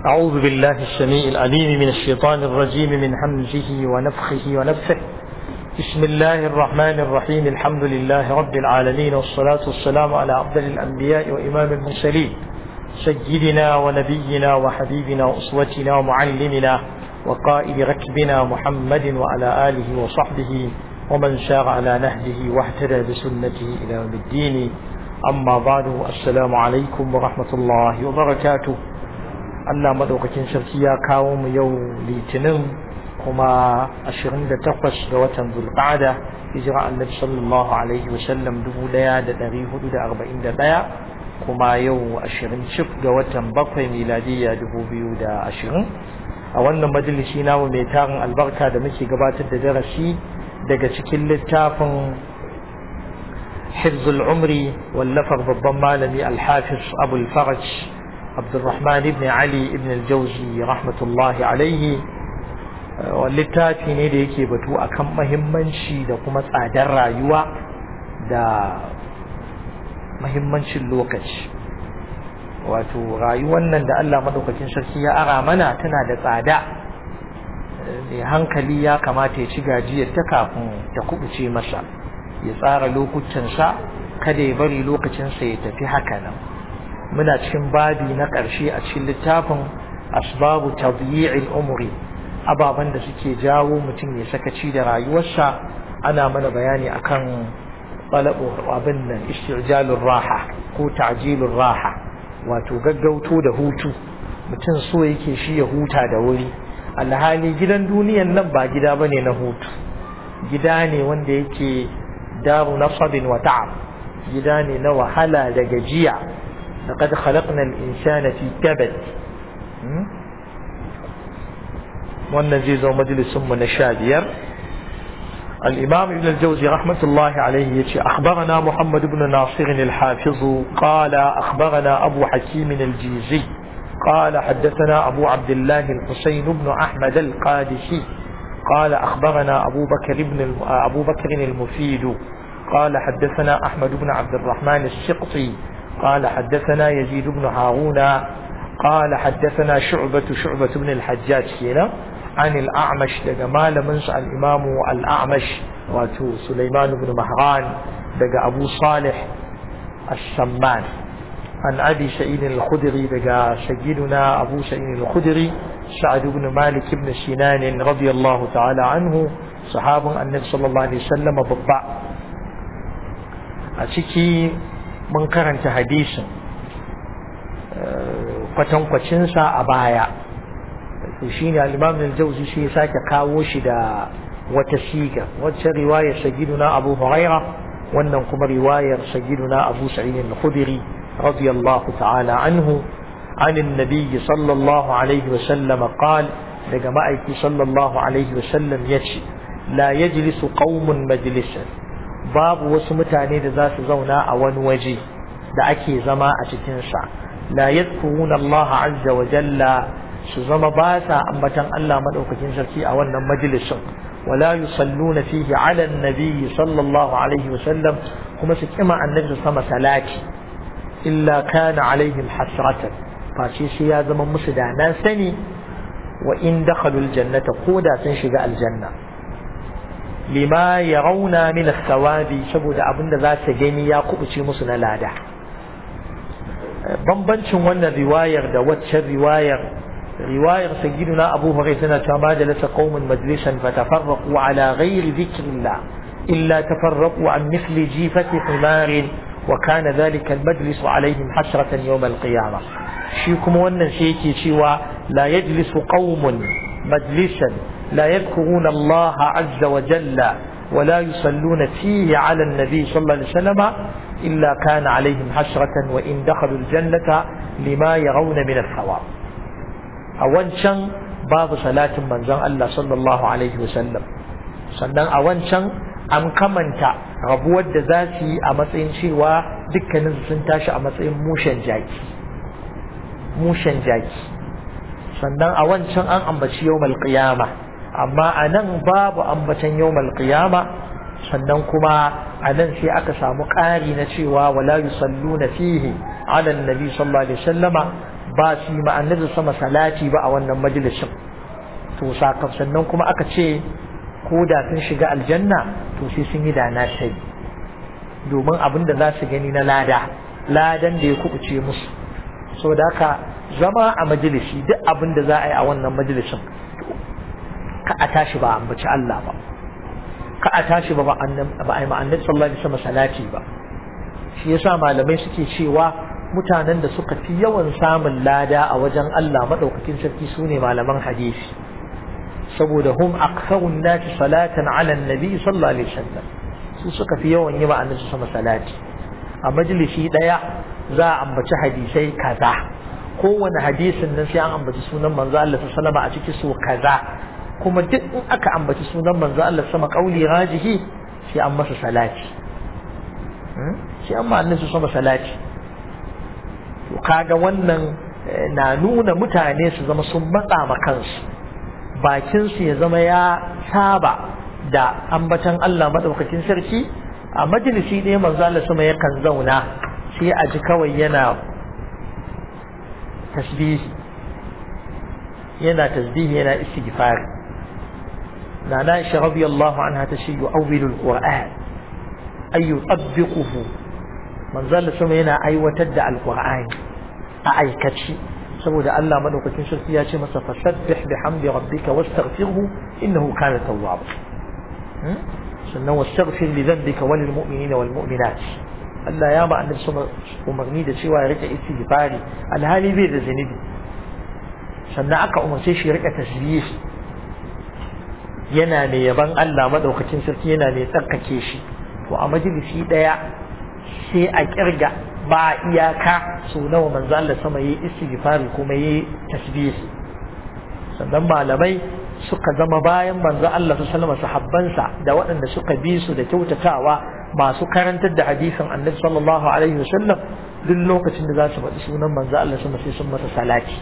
أعوذ بالله السميع العليم من الشيطان الرجيم من همزه ونفخه ونفثه بسم الله الرحمن الرحيم الحمد لله رب العالمين والصلاة والسلام على أفضل الأنبياء وإمام المرسلين سيدنا ونبينا وحبيبنا وأسوتنا ومعلمنا وقائد ركبنا محمد وعلى آله وصحبه ومن سار على نهجه واهتدى بسنته إلى يوم الدين أما بعد السلام عليكم ورحمة الله وبركاته Allah madaukakin sarki ya kawo mu yau litinin kuma 28 ga watan Zulqa'ada hijira Annabi sallallahu alaihi wa sallam 1441 kuma yau 20 cif ga watan bakwai miladiya 2020 a wannan majalisi namu mai tarin albarka da muke gabatar da darasi daga cikin littafin حفظ العمر واللفظ بالضمان الحافظ أبو الفرج عبد الرحمن بن علي بن الجوزي رحمة الله عليه littafi ne da yake batu akan mahimmanci da kuma tsadar rayuwa da mahimmancin lokaci wato rayuwar nan da Allah madaukakin sarki ya ara mana tana da tsada mai hankali ya kamata ya ci gajiyar ta kafin ta kubuce masa ya tsara lokutansa kada ya bari lokacinsa ya tafi haka nan muna cikin babi na ƙarshe a cikin littafin asbabu tadyi'il umri ababen da suke jawo mutum ya sakaci da rayuwarsa ana mana bayani akan talabu abin nan istijalur raha ko ta'jilur raha wato gaggauto da hutu mutum so yake shi ya huta da wuri alhali gidan duniyan nan ba gida bane na hutu gida ne wanda yake daru nasabin wa ta'ab gida ne na wahala da gajiya لقد خلقنا الإنسان في كبد والنزيز ومجلس من الشادير الإمام ابن الجوزي رحمة الله عليه يتي أخبرنا محمد بن ناصر الحافظ قال أخبرنا أبو حكيم الجيزي قال حدثنا أبو عبد الله الحسين بن أحمد القادسي قال أخبرنا أبو بكر بن أبو بكر المفيد قال حدثنا أحمد بن عبد الرحمن السقطي قال حدثنا يزيد بن هارون قال حدثنا شعبة شعبة بن الحجاج هنا عن الأعمش لجمال منس الإمام الأعمش واتو سليمان بن مهران دقى أبو صالح السمان عن أبي سعيد الخدري دقى سيدنا أبو سعيد الخدري سعد بن مالك بن سنان رضي الله تعالى عنه صحاب النبي صلى الله عليه وسلم بالضع أتكي mun karanta hadisin kwatankwacinsa a baya shi ne al-imam al-jawzi shi ya sake kawo shi da wata siga wacce riwayar sagiduna abu huraira wannan kuma riwayar sagiduna abu sa'id al-khudri radiyallahu ta'ala anhu عن النبي صلى الله عليه وسلم قال daga ma'aiki sallallahu alaihi wasallam ya ce la yajlisu qaumun majlisan babu wasu mutane da za su zauna a wani waje da ake zama a cikinsa la yadhkuruna Allah azza wa jalla su zama ba sa ambatan Allah madaukakin sarki a wannan majalisin wala yusalluna fihi ala annabi sallallahu alaihi wa sallam kuma su kima annabi sama salati illa kana alaihim hasratan face sai ya zama musu da nan sani wa in dakhalu aljannata ko da sun shiga aljanna lima ya rauna min sawabi saboda abin da za su gani ya kubuce musu na lada bambancin wannan riwayar da waccan riwayar riwayar sayyiduna abu hurairah tana cewa ma jalasa qaumun majlisan fatafarraqu ala ghairi dhikrillah illa tafarraqu an mithli jifati himarin wa kana dhalika almajlis alaihim hasratan yawm alqiyamah shi kuma wannan sai yake cewa la yajlisu qaumun majlisan لا يذكرون الله عز وجل ولا يصلون فيه على النبي صلى الله عليه وسلم إلا كان عليهم حسرة وإن دخلوا الجنة لما يرون من الثواب أولا باب صلاة من زن الله صلى الله عليه وسلم sannan a wancan an kamanta rabuwar da za su yi a matsayin cewa dukkanin sun tashi a matsayin mushen jaki mushen jaki sannan a wancan an ambaci yau qiyama amma a nan babu ambatan yawmal qiyama sannan kuma a nan sai aka samu ƙari na cewa wala yusalluna fihi ala annabi sallallahu alaihi wasallama ba su yi ma'annabi sama salati ba a wannan majalisin to sakam sannan kuma aka ce ko da sun shiga aljanna to sai sun yi da na sai domin abin da za su gani na lada ladan da ya kubuce musu so da haka zama a majalisi duk abin da za a yi a wannan majalisin ka a tashi ba ambaci Allah ba ka a tashi ba ba a yi ma'annabi sallallahu alaihi wasallam salati ba shi yasa malamai suke cewa mutanen da suka fi yawan samun lada a wajen Allah madaukakin sarki sune malaman hadisi saboda hum aktharun nasi salatan ala nabi sallallahu alaihi wasallam su suka fi yawan yi ma'annabi sama salati a majalisi daya za a ambaci hadisai kaza kowane hadisin nan sai an ambaci sunan manzo Allah sallallahu alaihi a ciki so kaza kuma duk in aka ambaci sunan manzo Allah sama kauli rajihi sai an masa salati sai an ma annabi sama salati to kaga wannan na nuna mutane su zama sun matsa ma kansu bakin su ya zama ya saba da ambatan Allah madaukakin sarki a majalisi ɗaya manzo Allah sama yakan zauna sai a ji kawai yana tasbihi yana tasbihi yana istighfari na na Aisha radiyallahu anha ta ce yu'awwilu al-Qur'an ay yutabbiquhu manzo Allah sama yana aiwatar da al-Qur'ani a aikaci saboda Allah madaukakin sarki ya ce masa fasabbih bihamdi rabbika wastaghfirhu innahu kana tawwaba sannan wastaghfir li dhanbika walil mu'minina wal mu'minat Allah ya ba annabi sama umarni da cewa ya rike istighfari alhali bai da zunubi sannan aka umarce shi ya rika tasbih yana ne yaban Allah madaukakin sarki yana ne tsarkake shi to a majalisi daya sai a kirga ba iyaka so nawa manzo Allah sama yayi istighfari kuma yayi tasbih sannan malamai suka zama bayan manzo Allah sallallahu alaihi sahabbansa da waɗanda suka bi su da kyautatawa masu karantar da hadisin Annabi sallallahu alaihi wasallam duk lokacin da za su faɗi sunan manzo Allah sama sai sun masa salati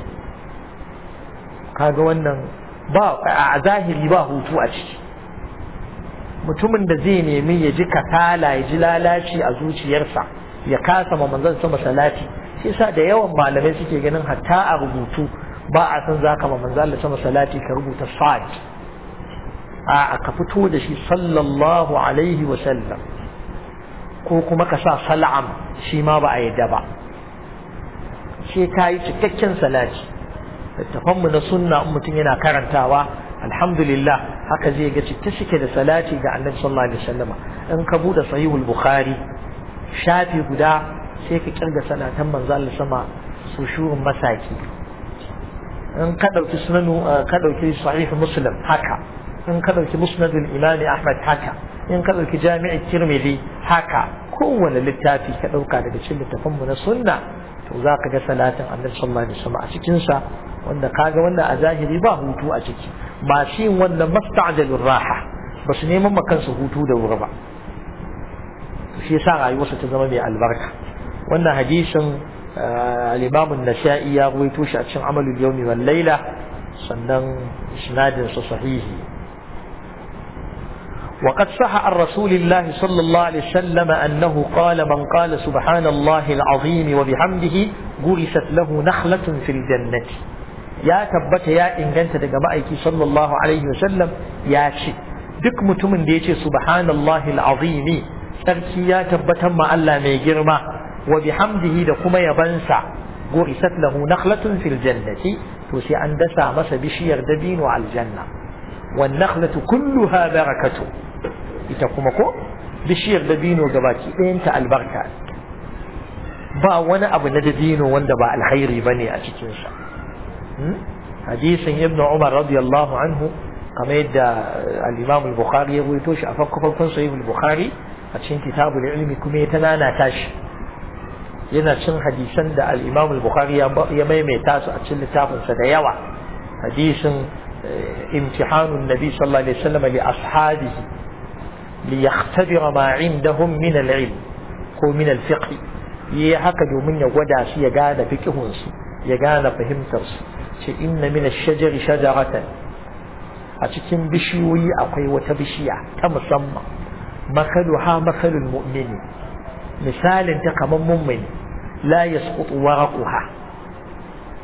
kaga wannan ba a zahiri ba hutu a ciki mutumin da zai nemi ya ji kasala ya ji lalaci a zuciyarsa ya kasa ma manzon sama salati shi yasa da yawan malamai suke ganin hatta a rubutu ba a san zaka ma manzon Allah sama salati ka rubuta sad a ka fito da shi sallallahu alaihi wa sallam ko kuma ka sa sal'am shi ma ba a yadda ba sai ka yi cikakken salati littafanmu na sunna in mutum yana karantawa alhamdulillah haka zai ga cike suke da salati ga annabi sallallahu alaihi wasallama in ka bude sahihul bukhari shafi guda sai ka kirga salatan manzo Allah sama su shurun masaki in ka dauki sunanu ka dauki sahih muslim haka in ka dauki musnadul imam ahmad haka in ka dauki jami'i tirmidhi haka kowane littafi ka dauka daga cikin littafanmu na sunna to za ka ga salatin annabi sallallahu alaihi wasallam a cikin sa wanda kaga wannan a zahiri ba hutu a ciki masu yin wannan masta'jalur raha ba su neman ma kansu hutu da wuri ba shi yasa rayuwarsa ta zama mai albarka wannan hadisin al-Imam an-Nasa'i ya rawaito shi a cikin Amalul Yawmi wal Layla sannan isnadin sa sahihi وقد صح عن رسول الله صلى الله عليه وسلم أنه قال من قال سبحان الله العظيم وبحمده غرست له نخلة في الجنة ya tabbata ya inganta daga ma'aiki sallallahu alaihi wasallam ya ce duk mutumin da ya ce subhanallahi al'azimi sarki ya tabbatar ma Allah mai girma wa bihamdihi da kuma yabansa gurisat lahu nakhlatun fil jannati to sai an dasa masa bishiyar dabino aljanna wan nakhlatu kulluha barakatu ita kuma ko bishiyar dabino gabaki ɗayanta albarka ba wani abu na dabino wanda ba alkhairi bane a cikinsa hadisin ibn umar radiyallahu anhu kamar yadda al-imam al-bukhari ya ruwaito shi a farko farkon sahih al-bukhari a cikin kitabul ilmi kuma ya tanana tashi yana cin hadisan da al-imam al-bukhari ya maimaita su a cikin littafin sa da yawa hadisin imtihanun nabi sallallahu alaihi wasallam li ashabihi li yakhtabira ma indahum min al-ilm ko min al-fiqh yi haka domin ya gwada su ya gane fiqhun su ya gane fahimtar su ce inna min ash-shajari shajaratan a cikin bishiyoyi akwai wata bishiya ta musamman makaluha makalul mu'mini misalin ta kaman mummuni la yasqutu waraquha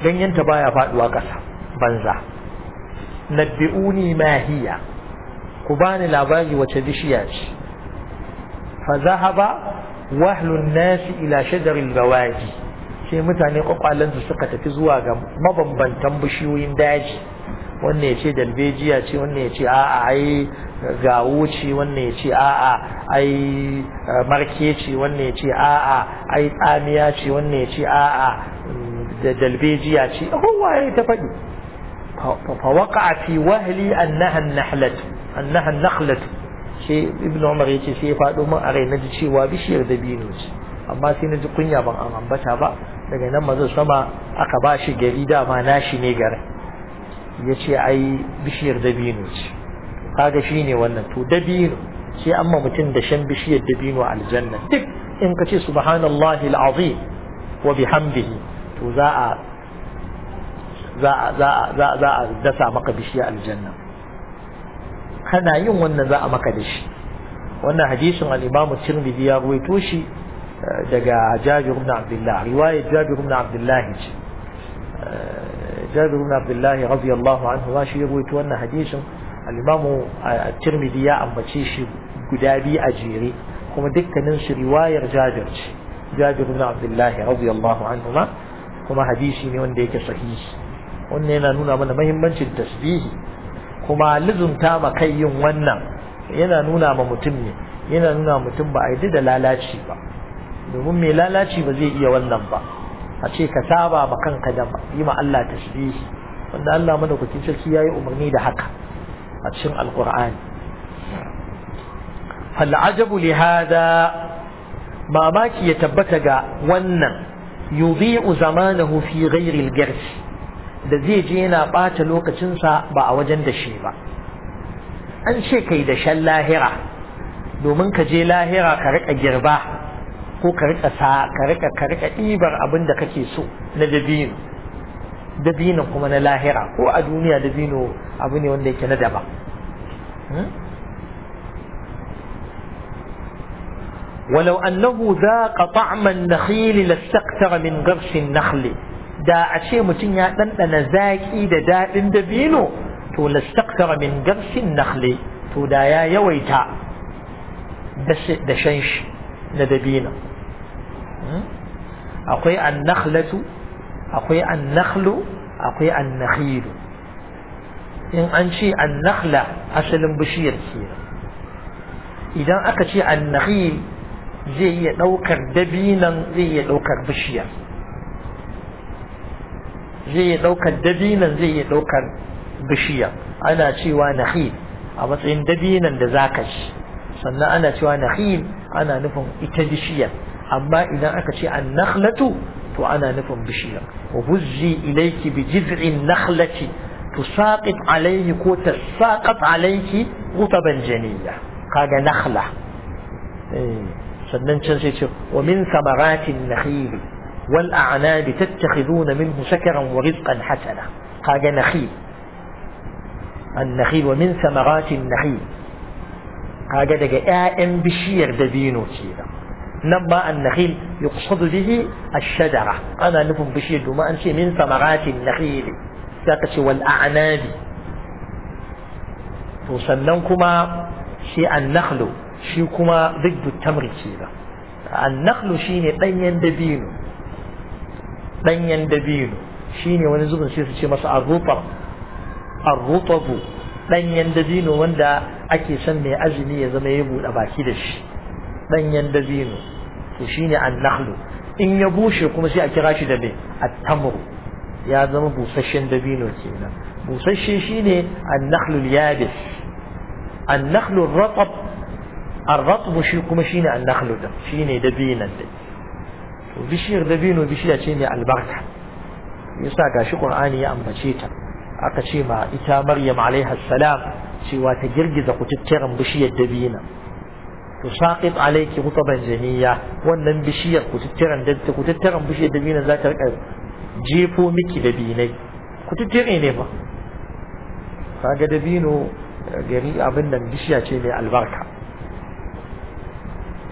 ganyenta baya faduwa ƙasa banza nabbi'uni ma hiya ku bani labari wace bishiya ce fa zahaba wahlun nasi ila shajaril gawaji sai mutane kwakwalansu suka tafi zuwa ga mabambantan bishiyoyin daji wannan ya ce dalbejiya ce wannan ya ce a'a ai gawo ce wannan ya ce a'a ai marke ce wannan ya ce a'a ai tsamiya ce wannan ya ce a'a da dalbejiya ce kowa ya ta faɗi fa waqa'a fi wahli annaha an-nahlat annaha an-nakhlat sai ibnu umar yace sai ya faɗo min a rai naji cewa bishiyar dabino ce amma sai naji kunya ban ambata ba daga nan mazan sama aka ba shi gari dama nashi ne garin ya ce ai bishiyar dabino ce kaga shi ne wannan to dabino sai amma mutum da shan bishiyar dabino aljanna duk in ka ce subhanallahi al'azim wa bihamdihi to za a za a za a za a za a dasa maka bishiyar aljanna kana yin wannan za a maka da shi wannan hadisin al-Imam Tirmidhi ya ruwaito shi daga Jabir ibn Abdullah riwayar Jabir ibn Abdullah ce جابر بن عبد الله رضي الله عنه واشي يروي wannan hadisin al-Imam Tirmidhi ya ambace shi guda biyu a jere kuma dukkanin su riwayar Jabir ce Jabir ibn Abdullah radiyallahu anhu ma kuma hadisi ne wanda yake sahihi wannan yana nuna mana muhimmancin tasbihi kuma lizumta ma kai yin wannan yana nuna ma mutum ne yana nuna mutum ba a yi da lalaci ba domin mai lalaci ba zai iya wannan ba a ce ka saba ma kanka da yi ma Allah tasbihi wanda Allah madaukakin sarki yayi umarni da haka a cikin alqur'ani fal ajabu li hada mamaki ya tabbata ga wannan yudhi'u zamanahu fi ghairi al da zai je yana bata lokacinsa ba a wajen da shi ba an ce kai da shan lahira domin ka je lahira ka rika girba ko ka rika sa ka rika ka rika ɗibar abin da kake so na dabino dabino kuma na lahira ko a duniya dabino abu ne wanda yake na daban ولو أنه ذاق طعم النخيل لاستكثر من غرس النخل da a ce mutum ya ɗanɗana zaƙi da daɗin dabino to lastakthara min garsin nakhli to da ya yawaita da shan shi na dabino akwai annakhlatu akwai annakhlu akwai annakhilu in an ce annakhla asalin bishiyar ke idan aka ce annakhil zai iya ɗaukar dabinan zai iya ɗaukar bishiyar zai iya ɗaukar dabinan zai iya ɗaukar bishiya ana cewa nakhil a matsayin dabinan da zaka ci sannan ana cewa nakhil ana nufin ita bishiyar amma idan aka ce an nakhlatu to ana nufin bishiyar wa huzzi ilayki bi jiz'in nakhlati tusaqit alayhi ko tasaqat alayki rutaban janiyya kaga nakhla sannan can sai ce wa min samaratin nakhili والأعناب تتخذون منه سكرا ورزقا حسنا قال نخيل النخيل ومن ثمرات النخيل قال دقى آئم بشير دبينو كيدا نما النخيل يقصد به الشجرة أنا نفهم بشير وما أنشي من ثمرات النخيل ساقش والأعناب وسننكما شيء النخل شيء كما ضد التمر كيدا النخل شيء ɗanyen dabino ɗanyen dabino shine wani zubin sai su ce masa arrutab arrutabu ɗanyen dabino wanda ake son mai azumi ya zama ya buɗe baki da shi ɗanyen dabino to shine annakhlu in ya bushe kuma sai a kira shi da me at-tamru ya zama busasshen dabino kenan busasshe shine annakhlu yabis annakhlu ratab ar-ratbu shi kuma shine annakhlu da shine dabinan da bishiyar dabino bishiya ce mai albarka yasa gashi qur'ani ya ambace ta aka ce ma ita maryam alaiha salam cewa ta girgiza kututturen bishiyar dabina to saqit alayki rutaban janiya wannan bishiyar kututturen da kututturen bishiyar dabina za ta rika jefo miki dabinai kututture ne fa kaga dabino gari abin nan bishiya ce mai albarka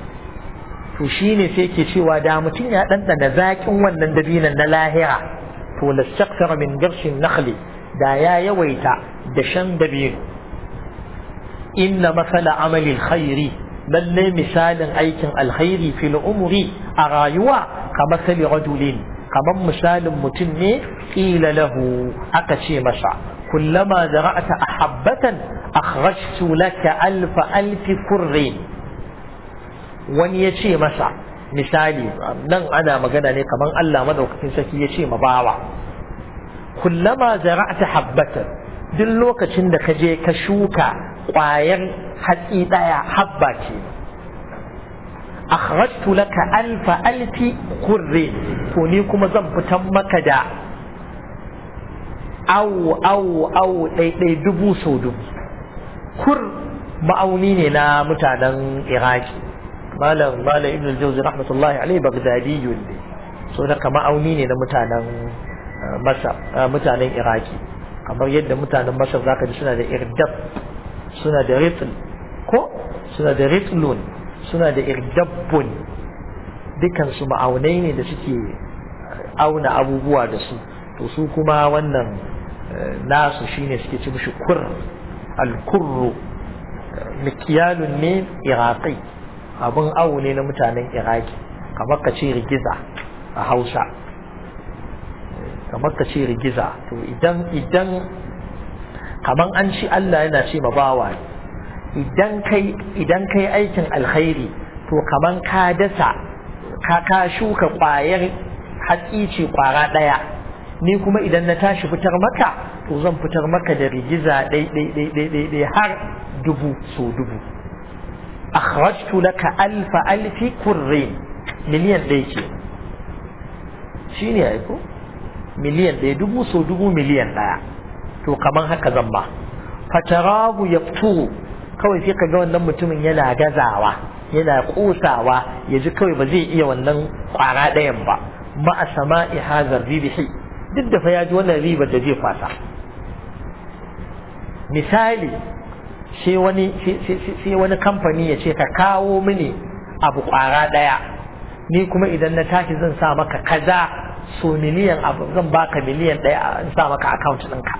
to shine sai ke cewa da mutum ya ɗanɗana zaƙin wannan dabinan na lahira to lastakthara min garshin nakhli da ya yawaita da shan dabino inna masala amali alkhairi lalle misalin aikin alkhairi fil umri a rayuwa kamar sali rajulin kamar misalin mutum ne ƙila lahu aka ce masa kullama zara'ata ahabbatan akhrajtu laka alfa alfi kurrin wani ya ce masa misali nan ana magana ne kamar Allah madaukakin sarki ya ce ma bawa kullama zara'ata habbatan duk lokacin da ka je ka shuka ƙwayar hatsi ɗaya habba ce akhrajtu laka alfa alfi kurri to ni kuma zan fitan maka da awu awu awu ɗaiɗai dubu sau dubu kur ma'auni ne na mutanen iraki malam malam ibn al-jawzi rahmatullahi alaihi bagdadiyun ne so da ma'auni ne na mutanen masar mutanen iraki kamar yadda mutanen masar zaka ji suna da irdab suna da ritl ko suna da ritlun suna da irdabbun dukansu ma'aunai ne da suke auna abubuwa da su to su kuma wannan nasu shine suke ci mishi kur al-kurru mikiyalun ne iraqi abun awu ne na mutanen iraki kamar ka ce rigiza a hausa kamar ka ce rigiza to idan idan kamar an ci Allah yana ce ma bawa idan kai idan kai aikin alkhairi to kaman ka dasa ka ka shuka ƙwayar hatsi ce ƙwara ɗaya ni kuma idan na tashi fitar maka to zan fitar maka da rigiza ɗai ɗai ɗai ɗai ɗai ɗai har dubu so dubu akhrajtu laka alfa alfi kurrin miliyan ɗaya ce shi ne aiko miliyan ɗaya dubu so dubu miliyan ɗaya to kaman haka zan ba fatarahu yafturu kawai sai ka ga wannan mutumin yana gazawa yana kosawa ya ji kawai ba zai iya wannan kwara ɗayan ba ma a sama'i hazar ribihi duk da fa ya ji wannan ribar da zai fasa misali sai wani sai wani kamfani ya ce ka kawo mini abu kwara ɗaya ni kuma idan na tashi zan sa maka kaza so miliyan abu zan baka miliyan ɗaya in sa maka account ɗinka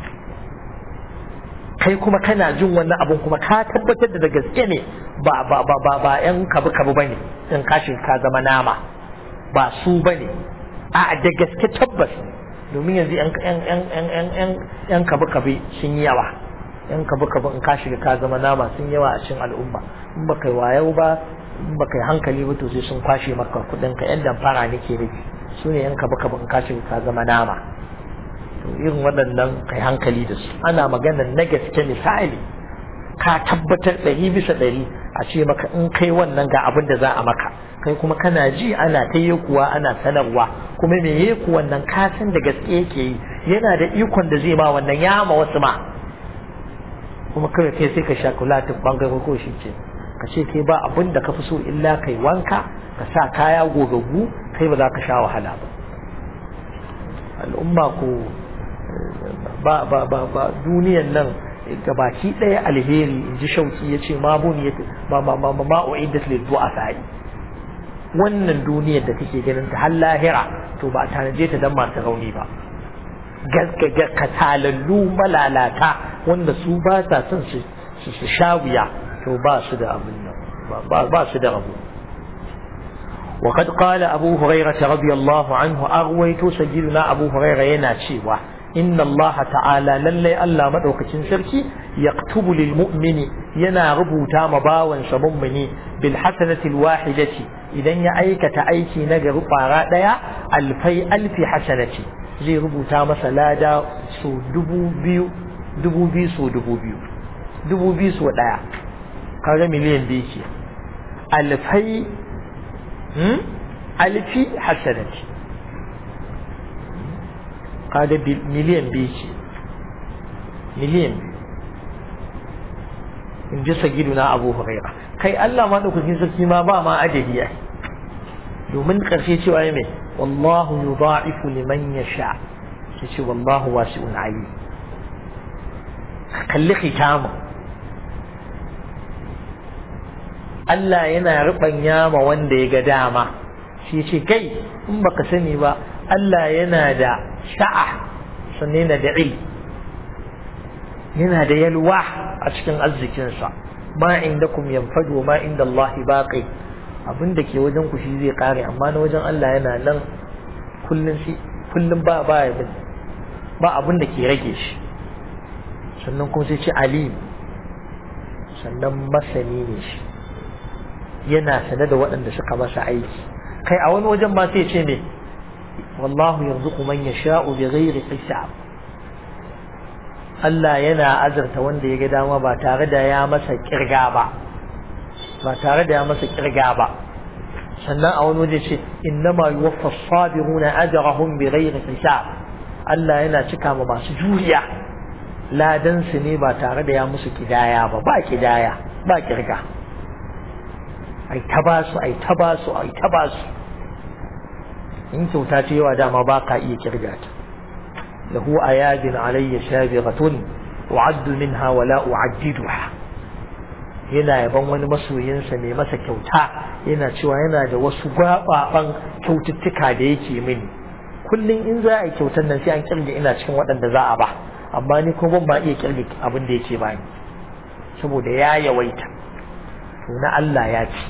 kai kuma kana jin wannan abun kuma ka tabbatar da gaske ne ba ba ba ba ba yan kabu kabu bane in ka ka zama nama ba su bane a da gaske tabbas domin yanzu yan yan yan yan yan yan kabu kabu sun yi yawa yan kabu kabu in ka shiga ka zama nama sun yawa a cikin al'umma in ba kai wayau ba in ba kai hankali ba to sai sun kwashe maka kudin ka yan damfara nake nufi su ne yan kabu kabu in ka shiga ka zama nama to irin waɗannan kai hankali da su ana magana na gaske misali ka tabbatar ɗari bisa ɗari a ce maka in kai wannan ga abin da za a maka kai kuma kana ji ana ta yi kuwa ana sanarwa kuma me yi kuwan nan ka san da gaske yake yi yana da ikon da zai ma wannan ya ma wasu ma kuma kawai kai sai ka sha kulatin bangare ko shi ce ka ce kai ba abin da ka fi so illa kai wanka ka sa kaya gogaggu kai ba za ka sha wahala ba al'umma ko ba ba ba ba duniyan nan gabaki ɗaya alheri in ji shauki ya ce ma buni ya ma ma ma ma uiddat lil du'afa wannan duniyar da kake ganin ta har lahira to ba tanaje ta dan masu rauni ba gaskaga katalallu malalata wanda su ba sa son su su sha wuya to ba su da abin nan ba su da rabu وقد قال أبو هريرة رضي الله عنه أغويت سجلنا أبو هريرة يناشي إن الله تعالى للي ألا مدوك سركي يكتب للمؤمن ينا ربوتا مباوا سممني بالحسنة الواحدة إذا يأيك تأيكي نجر فاراء ألفي ألف حسنة زي ربوتا مسلا دا سو دبو بيو دبو بيو سو دبو بيو دبو بيو سو دايا kaga miliyan biyu ke alfai alfi hasanati kaga miliyan biyu ce miliyan biyu in ji sagidu na abu huraira kai Allah ma ɗaukakin sarki ma ba ma adadi ya domin ƙarshe cewa ya mai wallahu yudha'ifu liman yasha ya ce wallahu wasi'un ali kalli khitamu Allah yana ruɓanya ma wanda ya ga dama shi ce kai in baka sani ba Allah yana da sa'a sannan yana da il yana da yalwa a cikin arzikinsa ma indakum yanfadu ma inda Allah baqi abin da ke wajen ku shi zai kare amma na wajen Allah yana nan kullun shi kullun ba ba ba abin da ke rage shi sannan kuma sai ce alim sannan masani ne shi yana sane da waɗanda suka masa aiki kai a wani wajen ma sai ce ne wallahu yarzuqu man yasha'u bighairi hisab Allah yana azurta wanda ya ga dama ba tare da ya masa kirga ba ba tare da ya masa kirga ba sannan a wani waje ce innama yuwaffa as-sabiruna ajrahum bighairi hisab Allah yana cika ma masu juriya ladan su ne ba tare da ya musu kidaya ba ba kidaya ba kirga ai ta ba su ai ta ba su ai ta ba su in kyauta ce yawa dama ba ka iya kirga ta lahu ayadin alayya shabighatun u'addu minha wa la u'addiduha yana yaban wani masoyinsa mai masa kyauta yana cewa yana da wasu gwababan kyaututtuka da yake mini kullum in za a yi kyautar nan sai an kirge ina cikin waɗanda za a ba amma ni kuma ban ba iya kirge abin da yake bani saboda ya yawaita to na Allah ya ci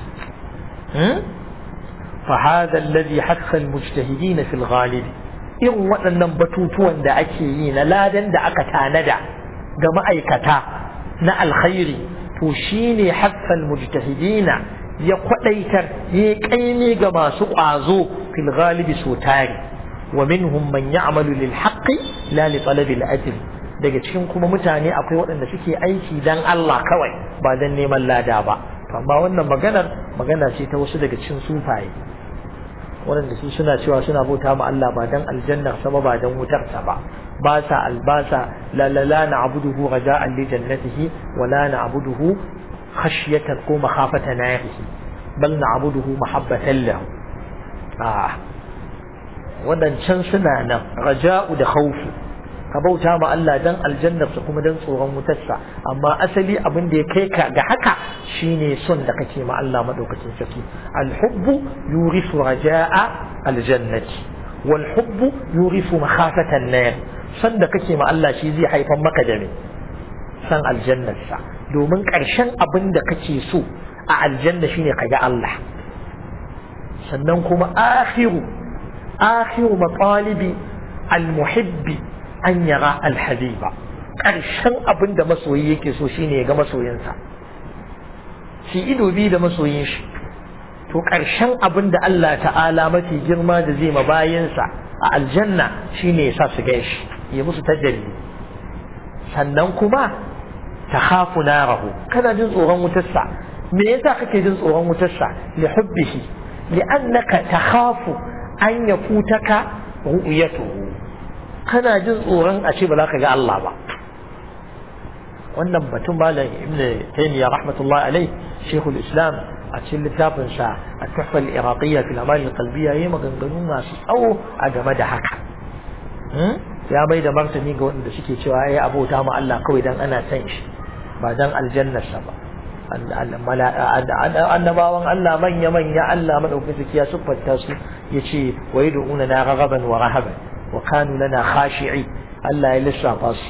فهذا الذي حث المجتهدين في الغالب irin waɗannan batutuwan da ake yi na ladan da aka tanada ga ma'aikata na alkhairi to shine haffal mujtahidina ya kwadaitar ya kaimi ga masu ƙwazo fil ghalibi so tari wa minhum man ya'malu lil haqqi la li talabi al ajr daga cikin kuma mutane akwai waɗanda suke aiki dan Allah kawai ba dan neman lada ba amma wannan maganar magana ce ta wasu daga cikin sufaye waɗanda su suna cewa suna bauta ma Allah ba dan aljannar sama ba dan wutar sa ba ba sa albasa la la la na'buduhu raja'an li jannatihi wa la na'buduhu khashyatan ko makhafata narihi bal na'buduhu mahabbatan lahu ah wadancan suna nan raja'u da khawfu ka bauta ma Allah dan aljannarsa kuma dan tsoron wutarsa amma asali abin da ya kai ka ga haka shine son da kake ma Allah madaukakin sarki alhubbu yurisu raja'a aljannati wal hubbu yurisu makhafatan nar son da kake ma Allah shi zai haifar maka da me san aljannarsa domin ƙarshen abin da kake so a aljanna shine ka ga Allah sannan kuma akhiru akhiru matalibi almuhibbi an yara alhabiba ƙarshen abin da masoyi yake so shine ya ga masoyinsa shi ido biyu da masoyin shi to ƙarshen abin da Allah ta'ala mafi girma da zai ma bayansa a aljanna shine ya sa su gan shi ya musu tajalli sannan kuma ta hafu narahu kana jin tsoron wutarsa me yasa kake jin tsoron wutarsa li hubbihi li annaka takhafu an yakutaka ru'yatuhu kana jin tsoron a ce ba za ka ga Allah ba wannan batun malam ibn taymiya rahmatullahi alai shaykhul islam a cikin littafin sa at-tuhfa al-iraqiyya fil amal al-qalbiyya yayi maganganu masu tsawo a game da haka ya bai da martani ga wanda suke cewa ai abota ma Allah kawai dan ana san shi ba dan aljannarsa ba annabawan Allah manya manya Allah madaukakin sarki ya siffanta su yace wa yad'una na raghaban wa rahaban wa kanu lana khashi'i Allah ya lissafa su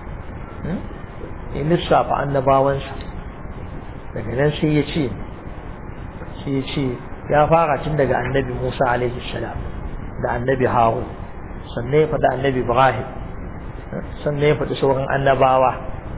ya lissafa annabawansa daga nan sai ya ce sai ya ce ya fara tun daga annabi Musa alaihi salam da annabi Harun sannan ya faɗi annabi Ibrahim sannan ya faɗi sauran annabawa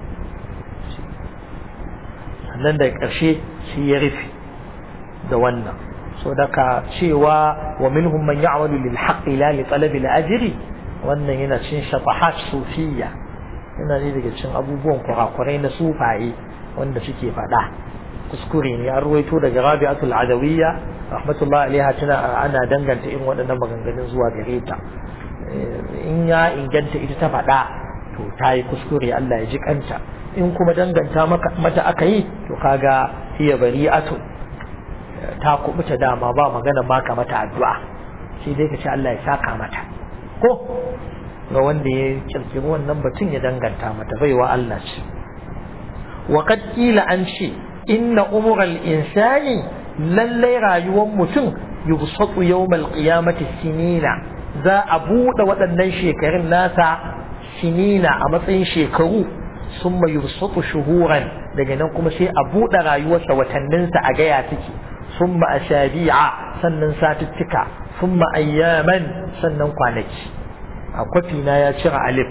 sannan da ƙarshe shi ya rufe da wannan so daga cewa wa minhum man ya'malu lil haqqi la li talabi al ajri wannan yana cin shafahat sufiyya yana ne daga cin abubuwan kurakurai na sufaye wanda suke faɗa kuskure ne an ruwaito daga rabi'atul adawiyya rahmatullahi alaiha tana ana danganta irin waɗannan maganganun zuwa gare ta in ya inganta ita ta faɗa to ta yi kuskure Allah ya ji kanta in kuma danganta mata aka yi to kaga hiya bari'atu ta kubuta dama ba magana maka mata addu'a sai dai ka ce Allah ya saka mata ko ga wanda ya kirkiri wannan batun ya danganta mata baiwa Allah ce wa qad qila an ce inna umural insani lallai rayuwar mutum yubsatu yawmal qiyamati sinina za a buɗe waɗannan shekarun nasa sinina a matsayin shekaru sun mai yusuf shuhuran daga nan kuma sai a buɗe rayuwarsa watanninsa a gaya take sun ma ashabi'a sannan satuttuka sun ma ayyaman sannan kwanaki a kwafi na ya cire alif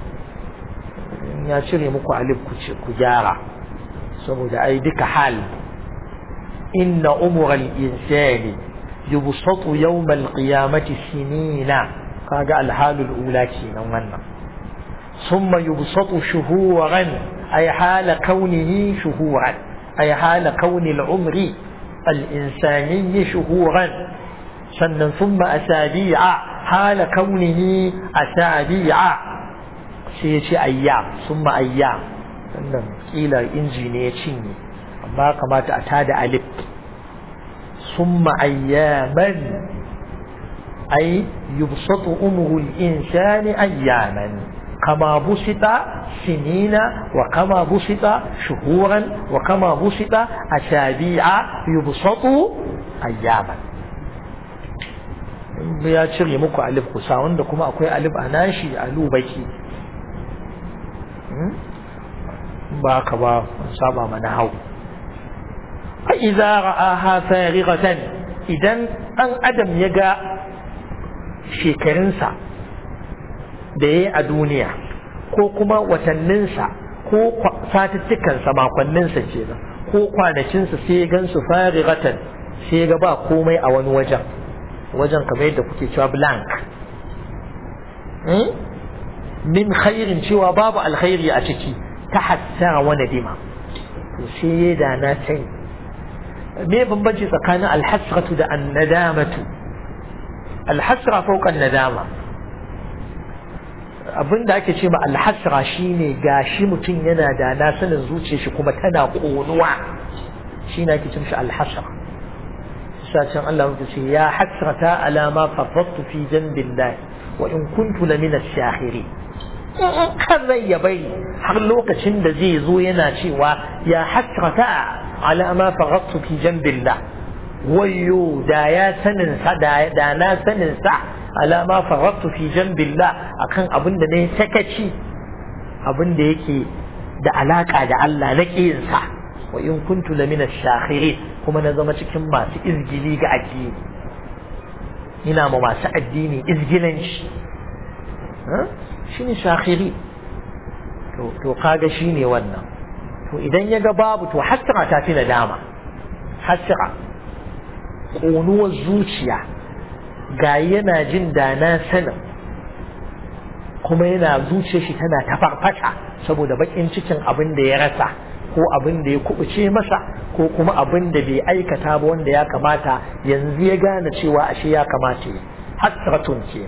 ya cire muku alif ku gyara saboda ai duka hal inna umural insani yubsatu yawmal qiyamati sinina kaga alhalul ula kenan wannan ثم يبسط شهورا أي حال كونه شهورا أي حال كون العمر الإنساني شهورا سنن ثم أسابيع حال كونه أسابيع سيشي أيام ثم أيام سنن إلى إنجينيشن أما كما تأتاد ألف ثم أياما أي يبسط أمر الإنسان أياما كما بسط سنين وكما بسط شهورا وكما بسط أسابيع يبسط أياما ya cire muku alif kusa wanda kuma akwai alif a nashi a lubaki ba ka ba saba mana hau a iza ra'aha farighatan idan dan adam ya ga shekarunsa da ya yi a duniya ko kuma watanninsa ko satuttukansa makonninsa ke nan ko kwanakinsa sai ya gan su farigatan sai ya ga ba komai a wani wajen wajen kamar yadda kuke cewa blank min khairin cewa babu alkhairi a ciki ta hassara wani dima to sai ya da na sani me bambanci tsakanin alhasratu da annadamatu alhasra fauka nadama abin da ake ce ma alhasra shine gashi mutum yana da na sanin zuciya shi kuma tana konuwa shi na ake cin shi alhasra sashen Allah mutu ce ya hasrata ala ma farrattu fi janbillahi wa in kuntu la min ash-shahiri kan rai ya bari har lokacin da zai zo yana cewa ya hasrata ala ma farrattu fi janbillah wayyo da ya sanin sa da na sanin sa ala ma farattu fi jambillah akan abin da ne sakaci abin da yake da alaka da Allah na kiyinsa wa in kuntu lamina shakhiri kuma na zama cikin masu izgili ga addini ina ma masu addini izgilanci shine shakhiri to to kaga shine wannan to idan ya ga babu to hasra ta fi nadama hasra ƙonuwar zuciya ga yana jin da na sanin kuma yana zuciya shi tana ta farfata saboda bakin cikin abin da ya rasa ko abin da ya kubuce masa ko kuma abin da bai aikata ba wanda ya kamata yanzu ya gane cewa ashe ya kamata yi hasratun ke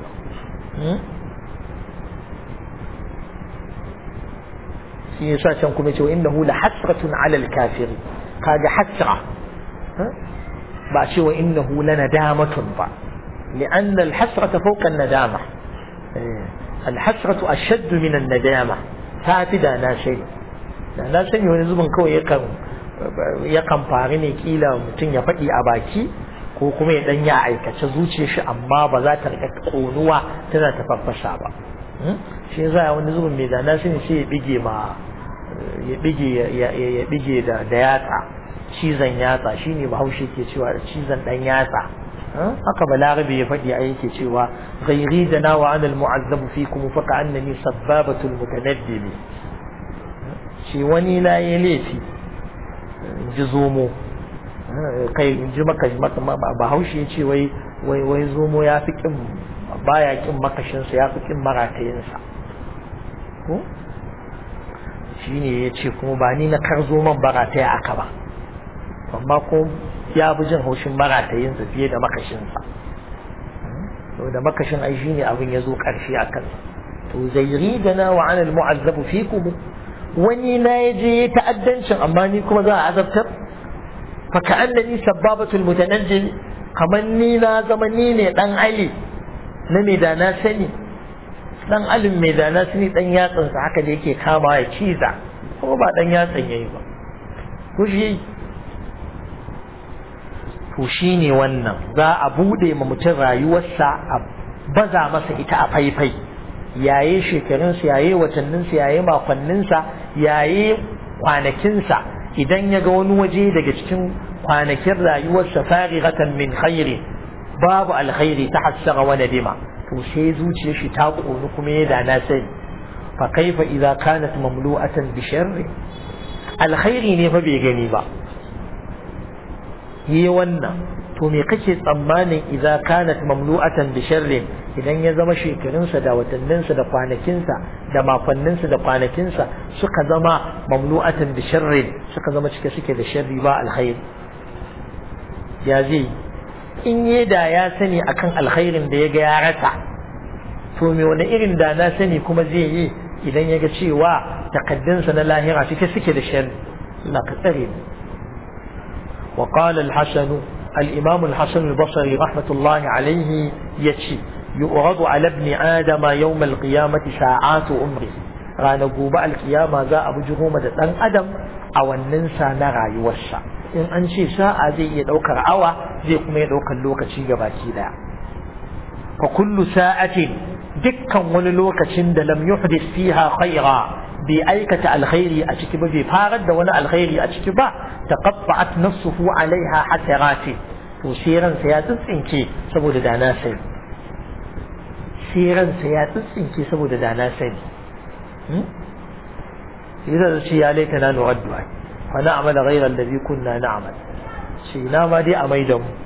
shi yasa can kuma cewa innahu la hasratun ala al-kafiri kaga hasra ba cewa innahu la nadamatun ba لأن الحسرة فوق الندامة الحسرة أشد من الندامة تاتي دا ناشي دا ناشي wani zubin kawai yakan yakan faru ne kila mutum ya faɗi a baki ko kuma ya dan ya aikace zuciyar shi amma ba za ta rika konuwa tana ta farfasha ba shi yasa wani zubin mai da na sani sai ya bige ma ya bige ya bige da da yatsa cizon yatsa shine bahaushe ke cewa cizon dan yatsa haka balarabe ya faɗi a yake cewa ghairi da na wa anal mu'azzabu fikum fa ka annani sabbabatul mutanaddimi shi wani na yi laifi ji zomo kai in ji maka bahaushe ya ce wai wai wai zomo ya fi kin baya kin makashinsa ya fi kin maratayinsa ko shine ya ce kuma ba ni na kar zoman barataya aka ba amma ko ya fi jin haushin maratayinsa fiye da makashinsa to da makashin ai shine abin ya zo ƙarshe a kansa to zairi da na wa anil mu'azzabu fikum wani na ya je ta'addancin amma ni kuma za a azabtar fa ka'annani sabbabatul mutanajjil kamar ni na zama ni ne dan ali na mai da na sani dan alin mai da na sani dan yatsansa haka da yake kama ya ciza ko ba dan yatsan yayi ba ko shi to shi ne wannan za a buɗe ma mutum rayuwarsa baza masa ita a faifai yaye shekarunsa yaye watanninsa yaye makonninsa yaye kwanakinsa idan ya ga wani waje daga cikin kwanakin rayuwarsa farighatan min khairi babu alkhairi ta hassara wa nadima to sai zuciyar shi ta ƙoni kuma ya da na sani fa kaifa idza kanat mamlu'atan bi sharri alkhairi ne fa bai gani ba yi wannan to me kake tsammanin idza kanat mamlu'atan bi sharri idan ya zama shekarunsa da watanninsa da kwanakinsa da makonninsa da kwanakinsa suka zama mamlu'atan bi sharri suka zama cike suke da sharri ba alkhairi ya zai in yi da ya sani akan alkhairin da ya ga ya rasa to me wani irin da na sani kuma zai yi idan ya ga cewa takaddunsa na lahira cike suke da sharri Allah ka tsare ni wa qala al-hasan al-imam al-hasan al-basri rahmatullahi alayhi yace yu'radu ala ibn adama yawm al-qiyamati sa'atu umri ranar gobe al-qiyama za a bujiro da dan adam a wannan sa na rayuwarsa in an ce sa'a zai iya daukar awa zai kuma iya daukar lokaci gabaki daya fa kullu sa'atin dukkan wani lokacin da lam yuhdith fiha khaira bai aikata alkhairi a ciki ba bai farar da wani alkhairi a ciki ba taqatta'at nafsuhu alaiha hasarati to sai ransa ya tsintsinke saboda da na sani sai ransa ya tsintsinke saboda da na sani idan shi ya laita na nuraddu ai fa na'mal ghayra alladhi kunna na'mal shi na ma dai a maida mu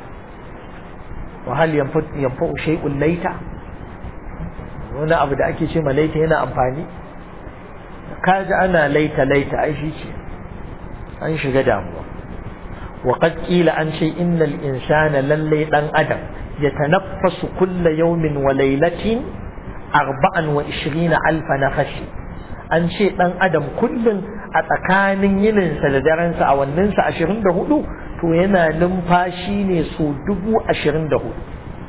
wa hal yanfa'u shay'un laita wani abu da ake ce ma laita yana amfani kaji ana laita laita ai shi ce an shiga damuwa wa qad qila an ce innal insana lalle dan adam yatanaffasu kulla yawmin wa laylatin 24 alf nafashi an ce dan adam kullun a tsakanin yininsa da darensa a wanninsa 24 to yana numfashi ne so dubu ashirin da hudu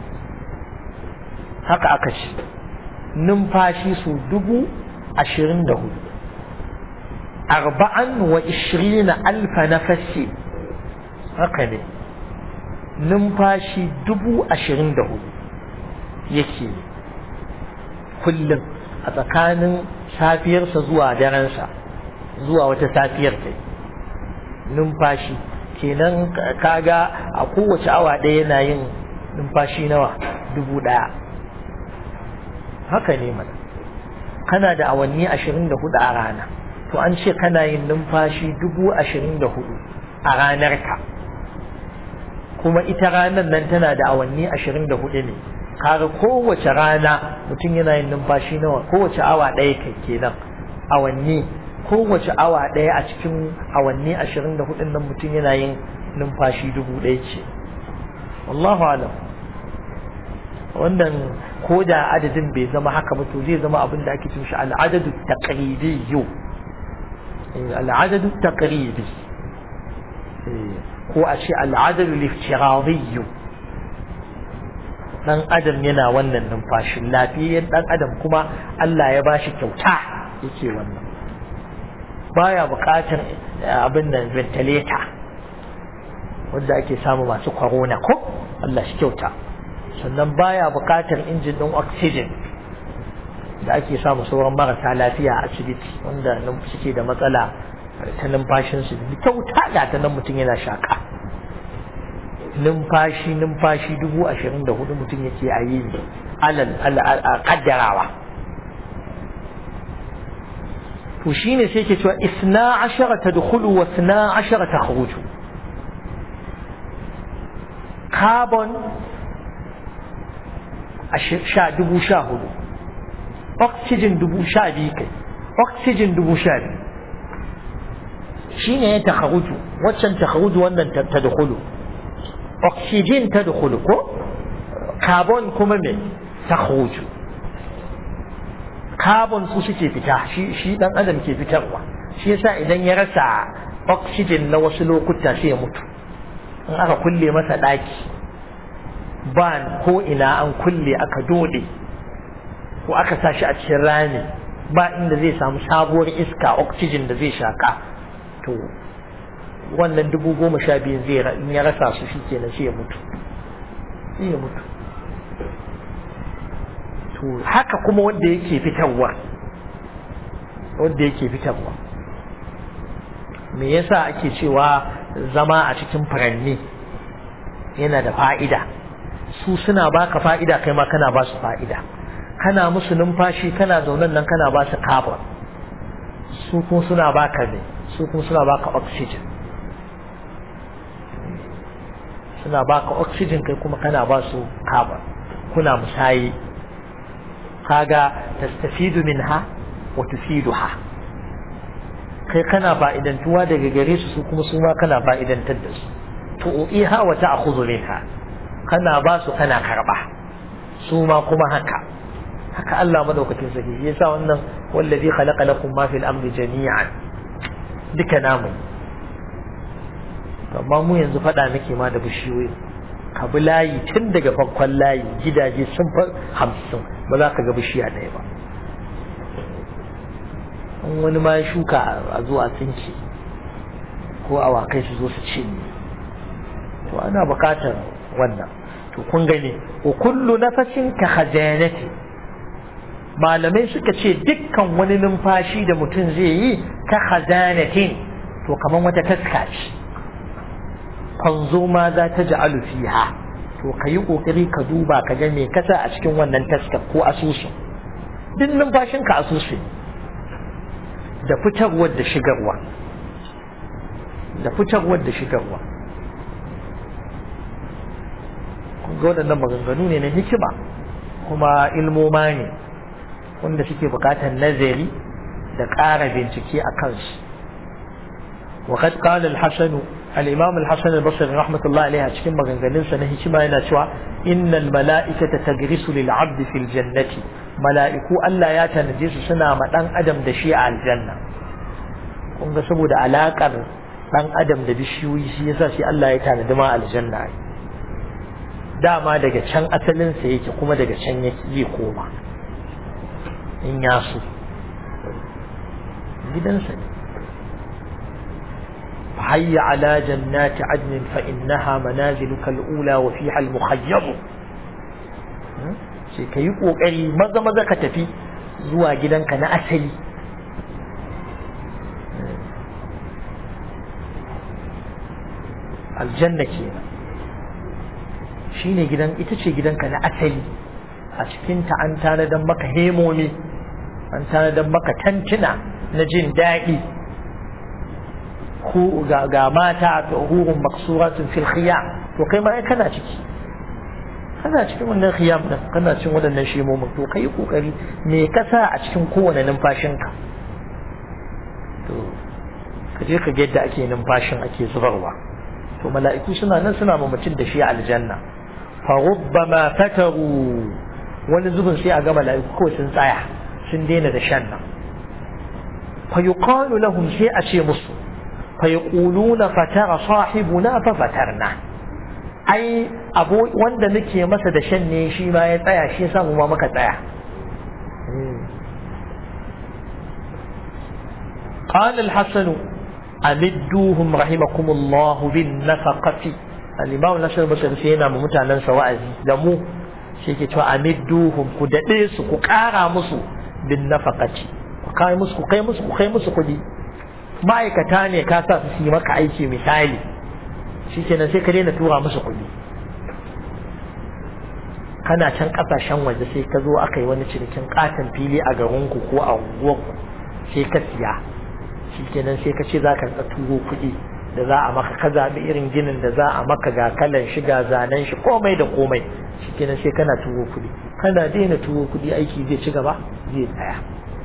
haka aka ce numfashi so dubu ashirin da hudu arba'an wa ishirina alfa nafasi haka ne numfashi dubu ashirin da hudu yake kullum a tsakanin safiyarsa zuwa darensa zuwa wata safiyar kai numfashi kenan kaga a kowace awa ɗaya yana yin numfashi nawa dubu ɗaya haka ne mana kana da awanni ashirin da hudu a rana to an ce kana yin numfashi dubu ashirin da hudu a ranarka kuma ita ranar nan tana da awanni ashirin da hudu ne kaga kowace rana mutum yana yin numfashi nawa kowace awa ɗaya kai kenan awanni kowace awa ɗaya a cikin awanni ashirin da hudun nan mutum yana yin numfashi dubu ɗaya ce wallahu alam wannan ko da adadin bai zama haka ba to zai zama abin da ake cin shi al'adadu taqribiyyu al'adadu taqribi ko a ce al'adadu liftiradiyyu dan adam yana wannan numfashin lafiyayyen dan adam kuma Allah ya bashi kyauta yake wannan baya buƙatar abin nan ventilator wanda ake samu masu corona ko Allah shi kyauta sannan baya buƙatar injin ɗin oxygen da ake samu sauran marasa lafiya a asibiti wanda suke da matsala ta numfashinsu da kyauta ga ta nan mutum yana shaƙa numfashi numfashi dubu ashirin da hudu mutum yake a yi alal kaddarawa to shine sai ke cewa isna ashara tadkhulu wa isna ashara takhruju carbon sha dubu sha hudu oxygen dubu sha biyu kai oxygen dubu sha biyu shine ya takharuju waccan takharuju wannan tadkhulu oxygen tadkhulu ko carbon kuma me takhruju carbon su suke fita shi shi dan adam ke fitarwa shi yasa idan ya rasa oxygen na wasu lokuta sai ya mutu in aka kulle masa daki ba ko ina an kulle aka dode ko aka sa shi a cikin rami ba inda zai samu sabuwar iska oxygen da zai shaka to wannan dubu goma sha biyu zai in ya rasa su shi kenan sai ya mutu sai ya mutu to haka kuma wanda yake fitarwa wanda yake fitarwa me yasa ake cewa zama a cikin furanni yana da fa'ida su suna baka fa'ida kai ma kana ba su fa'ida kana musu numfashi kana zaunan nan kana ba su carbon su kuma suna baka ne su kuma suna baka oxygen suna baka oxygen kai kuma kana ba su carbon kuna musayi kaga tastafidu minha wa tufiduha kai kana fa'idantuwa daga gare su su kuma su ma kana fa'idantar da su tu'iha wa ta'khudhu minha kana ba su kana karba su ma kuma haka haka Allah madaukakin sarki yasa wannan wallazi khalaqa lakum ma fil ardi jami'an duka namu amma mu yanzu fada nake ma da bishiyoyi ka bi layi tun daga farkon layi gidaje sun fa hamsin ba za ka ga bishiya ɗaya ba in wani ma ya shuka a zuwa tsinci ko awakai su zo su cinye to ana buƙatar wannan to kun gani wa kullu nafasin ka khajanati malamai suka ce dukkan wani numfashi da mutum zai yi ka khazanatin to kaman wata taska ce fanzo ma za ta ja'alu fiha to ka yi kokari ka duba ka ga me kasa a cikin wannan taska ko asusun duk numfashin ka asusun da fitarwar da shigarwa da fitarwar da shigarwa ga waɗannan maganganu ne na hikima kuma ilmoma ne wanda suke bukatar nazari da ƙara bincike a kansu وقد قال الحسن الإمام الحسن البصري رحمة الله عليه cikin maganganunsa na hikima yana cewa innal mala'ikata tagrisu lil 'abdi fil jannati mala'iku Allah ya tanaje su suna ma dan adam da shi a aljanna kun ga saboda alakar dan adam da bishiyoyi shi yasa shi Allah ya tanadi ma aljanna dama daga can asalin sa yake kuma daga can yake zai koma in ya so gidansa ne حي على جنات عدن فإنها منازلك الأولى وفيها المخيم sai ka yi ƙoƙari maza maza ka tafi zuwa gidanka na asali aljanna ke shi ne gidan ita ce gidanka na asali a cikinta an tanadar maka hemomi an tanadar maka tantuna na jin daɗi ga mata ta hurun maksuratun fil khiyam to kai ma kana ciki kana cikin wannan khiyam din kana cikin waɗannan shemomin to kai kokari me ka sa a cikin kowane numfashinka to ka je ka ga yadda ake numfashin ake zubarwa to mala'iku suna nan suna ma mutum da shi a aljanna fa rubbama fataru wani zubin sai a ga mala'iku kawai sun tsaya sun daina da shan nan fa yuqalu lahum sai a ce musu فيقولون فتر صاحبنا ففترنا ai abu wanda nake masa da shan ne shi ma ya tsaya shi yasa mu ma muka tsaya قال الحسن أمدوهم رحمكم الله بالنفقة الإمام الحسن البصري سينا ممتعنا سوائزي دمو شيكي تو أمدوهم كدئيس كقارا مسو بالنفقة كاي مسو كاي مسو كاي مسو كدي ma'aikata ne ka sa su yi maka aiki misali shi kenan sai ka daina tura musu kuɗi kana can ƙasashen waje sai ka zo aka yi wani cinikin ƙaton fili a garinku ko a unguwarku sai ka siya shi kenan sai ka ce za ka turo kuɗi da za a maka ka zaɓi irin ginin da za a maka ga kalan shi ga zanen shi komai da komai shi kenan sai kana turo kuɗi kana daina turo kuɗi aiki zai ci gaba zai tsaya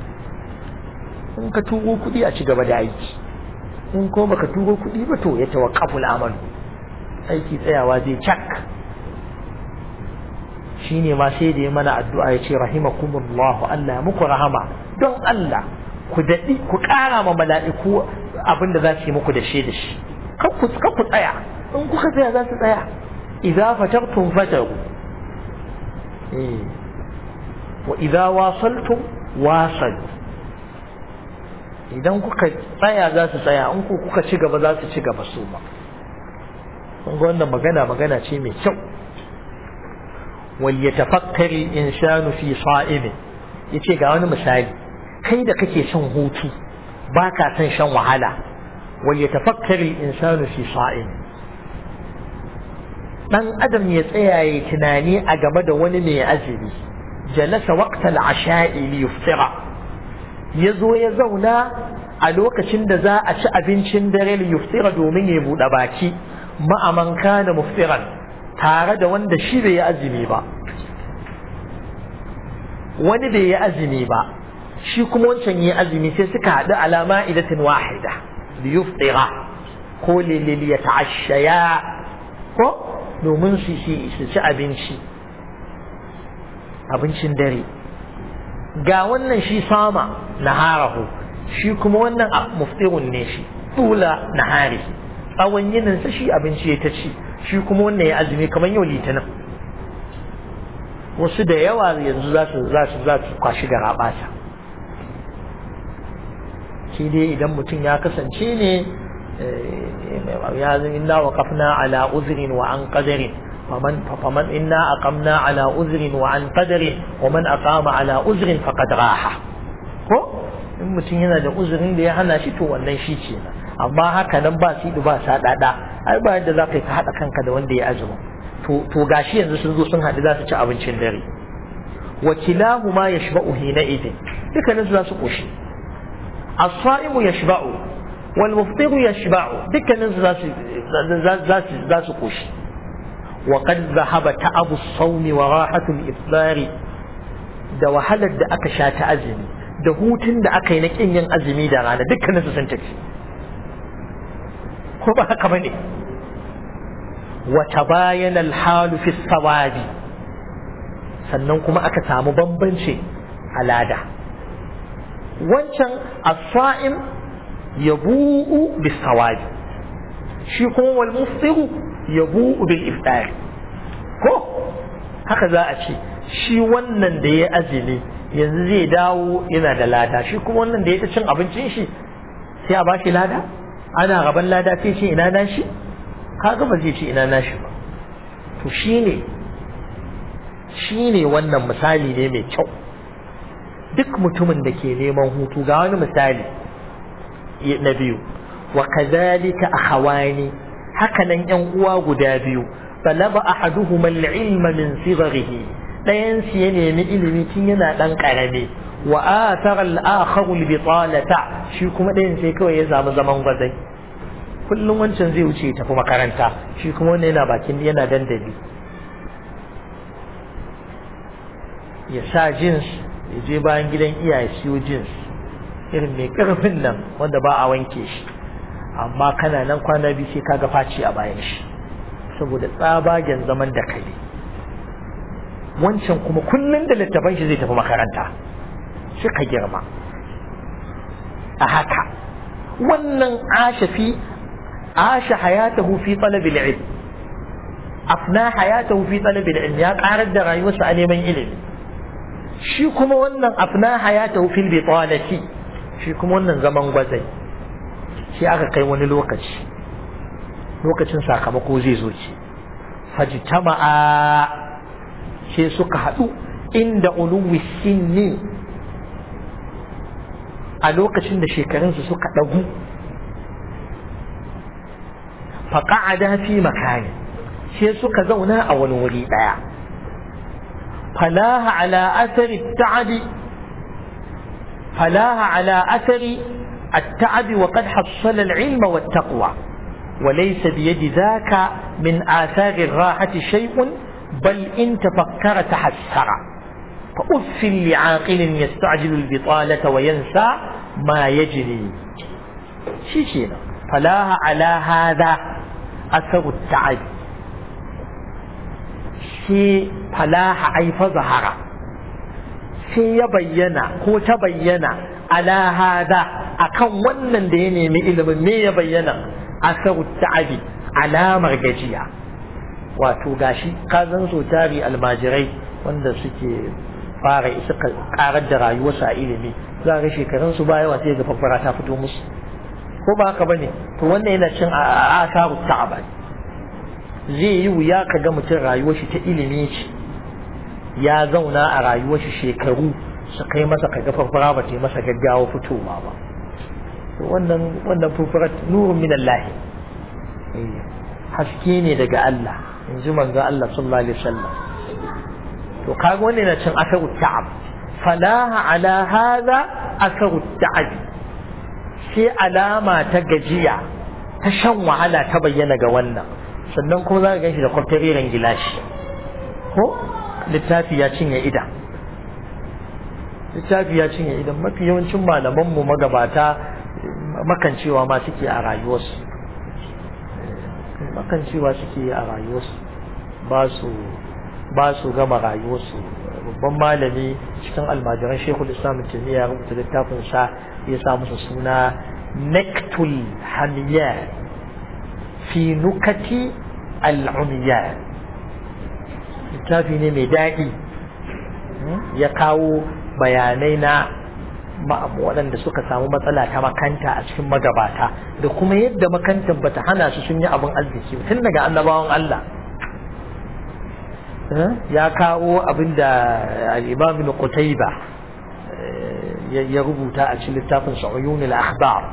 in ka turo kuɗi a ci gaba da aiki in ko baka turo kuɗi ba to ya tawaqqafu al-amal aiki tsayawa zai cak shine ma sai da ya mana addu'a ya ce rahimakumullah Allah ya muku rahama don Allah ku daɗi ku ƙara ma mala'iku abinda za su yi muku da shi da shi kan ku ku tsaya in kuka tsaya za su tsaya idza fatartum fataru eh wa idza wasaltum wasalu idan kuka tsaya za su tsaya in ku kuka ci gaba za su ci gaba su ma kun ga wannan magana magana ce mai kyau wal yatafakkari insanu fi sa'imi yace ga wani misali kai da kake son hutu baka son shan wahala wal yatafakkari insanu fi sa'imi dan adam ya tsaya ya tunani a game da wani mai azumi jalasa waqtal asha'i li yuftira yazo ya zauna a lokacin da za a ci abincin dare li yuftira domin ya buɗe baki ma'aman kana muftiran tare da wanda shi bai yi azumi ba wani bai yi azumi ba shi kuma wancan yi azumi sai suka haɗu alama idatin wahida li yuftira ko li ya ta'ashaya ko domin su ci abinci abincin dare ga wannan shi sama naharahu shi kuma wannan muftirun ne shi tula nahari tsawon yininsa shi abinci ya ta ci shi kuma wannan ya azumi kamar yau litinin wasu da yawa yanzu za su za su za su kwashi da rabata shi dai idan mutum ya kasance ne ya zama inna wa kafna ala uzrin wa an qadarin faman faman inna aqamna ala uzrin wa an qadarin wa man aqama ala uzrin faqad raha ko in mutum yana da uzurin da ya hana shi to wannan shi ce amma haka nan ba su ba sa dada ai ba yadda za ka yi ka haɗa kanka da wanda ya azumi to to gashi yanzu sun zo sun haɗu za su ci abincin dare wa kilahuma yashba'u hina idin dukkanin su za su koshi as-sa'imu yashba'u wal muftiru yashba'u dukkanin su za su za su za su koshi wa qad dhahaba ta'abu as-sawmi wa rahatu al-ifṭari da wahalar da aka sha ta azumi da hutun da aka yi na kin yin azumi da rana dukkanin su sun tafi ko ba haka bane wa tabayana al-halu fi sawabi sannan kuma aka samu bambanci a lada wancan as-sa'im yabu'u bis sawabi shi kuma wal muftiru yabu'u bil iftar ko haka za a ce shi wannan da ya azumi yanzu zai dawo yana da lada shi kuma wannan da ya ta cin abincin shi sai a bashi lada ana gaban lada sai ce ina na shi kaga ba zai ce ina na shi ba to shine shine wannan misali ne mai kyau duk mutumin da ke neman hutu ga wani misali na biyu wa kazalika akhawani haka nan yan uwa guda biyu talaba ahaduhuma al-ilma min sigharihi dayan su ya nemi ilimi tun yana dan karami wa athara al-akharu al-bitalata shi kuma dayan sai kawai ya samu zaman gwazai kullum wancan zai wuce ya tafi makaranta shi kuma wannan yana bakin yana dandali ya sa jins ya je bayan gidan iyaye siyo jins irin mai karfin nan wanda ba a wanke shi amma kana nan kwana biyu sai kaga faci a bayan shi saboda tsabagen zaman da kai wancan kuma kullum da littafan shi zai tafi makaranta shi ka girma a haka wannan ashafi asha hayatahu fi talabil ilm afna hayatahu fi talabil ilm ya karar da rayuwarsa a neman ilimi shi kuma wannan afna hayatahu fil bitalati shi kuma wannan zaman gwazai shi aka kai wani lokaci lokacin sakamako zai zo ce fajtama'a sai suka haɗu inda uluwi sinni a lokacin da shekarunsu suka ɗagu faƙa'ada fi makani sai suka zauna a wani wuri ɗaya falaha ala asari ta'adi falaha ala asari التعب وقد حصل العلم والتقوى وليس بيد ذاك من آثار الراحة شيء بل إن تفكر تحسر فأف لعاقل يستعجل البطالة وينسى ما يجري شيشينا فلاها على هذا أثر التعب شي فلاها أي فظهر sai ya bayyana ko ta bayyana ala hada akan wannan da ya nemi ilimin me ya bayyana asaru ta'abi alamar gajiya wato gashi kazan so tari almajirai wanda suke fara suka karar da rayuwarsu a ilimi za ga shekarun su ba yawa sai ga fafara ta fito musu ko ba haka bane to wannan yana cin asaru ta'aba zai yi wuya ka ga mutum rayuwar shi ta ilimi ce ya zauna a rayuwar shi shekaru su kai masa kaga farfara ba ta masa gaggawa fitowa ba wannan wannan furfura nurun min Allah haske ne daga Allah in ji manzo Allah sallallahu alaihi wasallam to kaga wannan na cin asaru ta'ab falaha ala hadha asaru ta'ab sai alama ta gajiya ta shan wahala ta bayyana ga wannan sannan kuma za ka ganshi da kwaftariren gilashi ko littafi ya cinye idan littafi ya cinye idan mafi yawancin malamanmu magabata makancewa ma suke a rayuwarsu makancewa suke a rayuwarsu ba su ba su gama rayuwarsu babban malami cikin almajiran shekul islam taimiyya rubuta littafin sa ya sa musu suna nektul hamiya fi nukati al'umiya littafi ne mai daɗi ya kawo bayanai na waɗanda suka samu matsala ta makanta a cikin magabata da kuma yadda makantar bata hana su sun yi abin arziki tun daga annabawan Allah ya kawo abin da al-imam ibn Qutayba ya rubuta a cikin littafin Sa'uyun al-Akhbar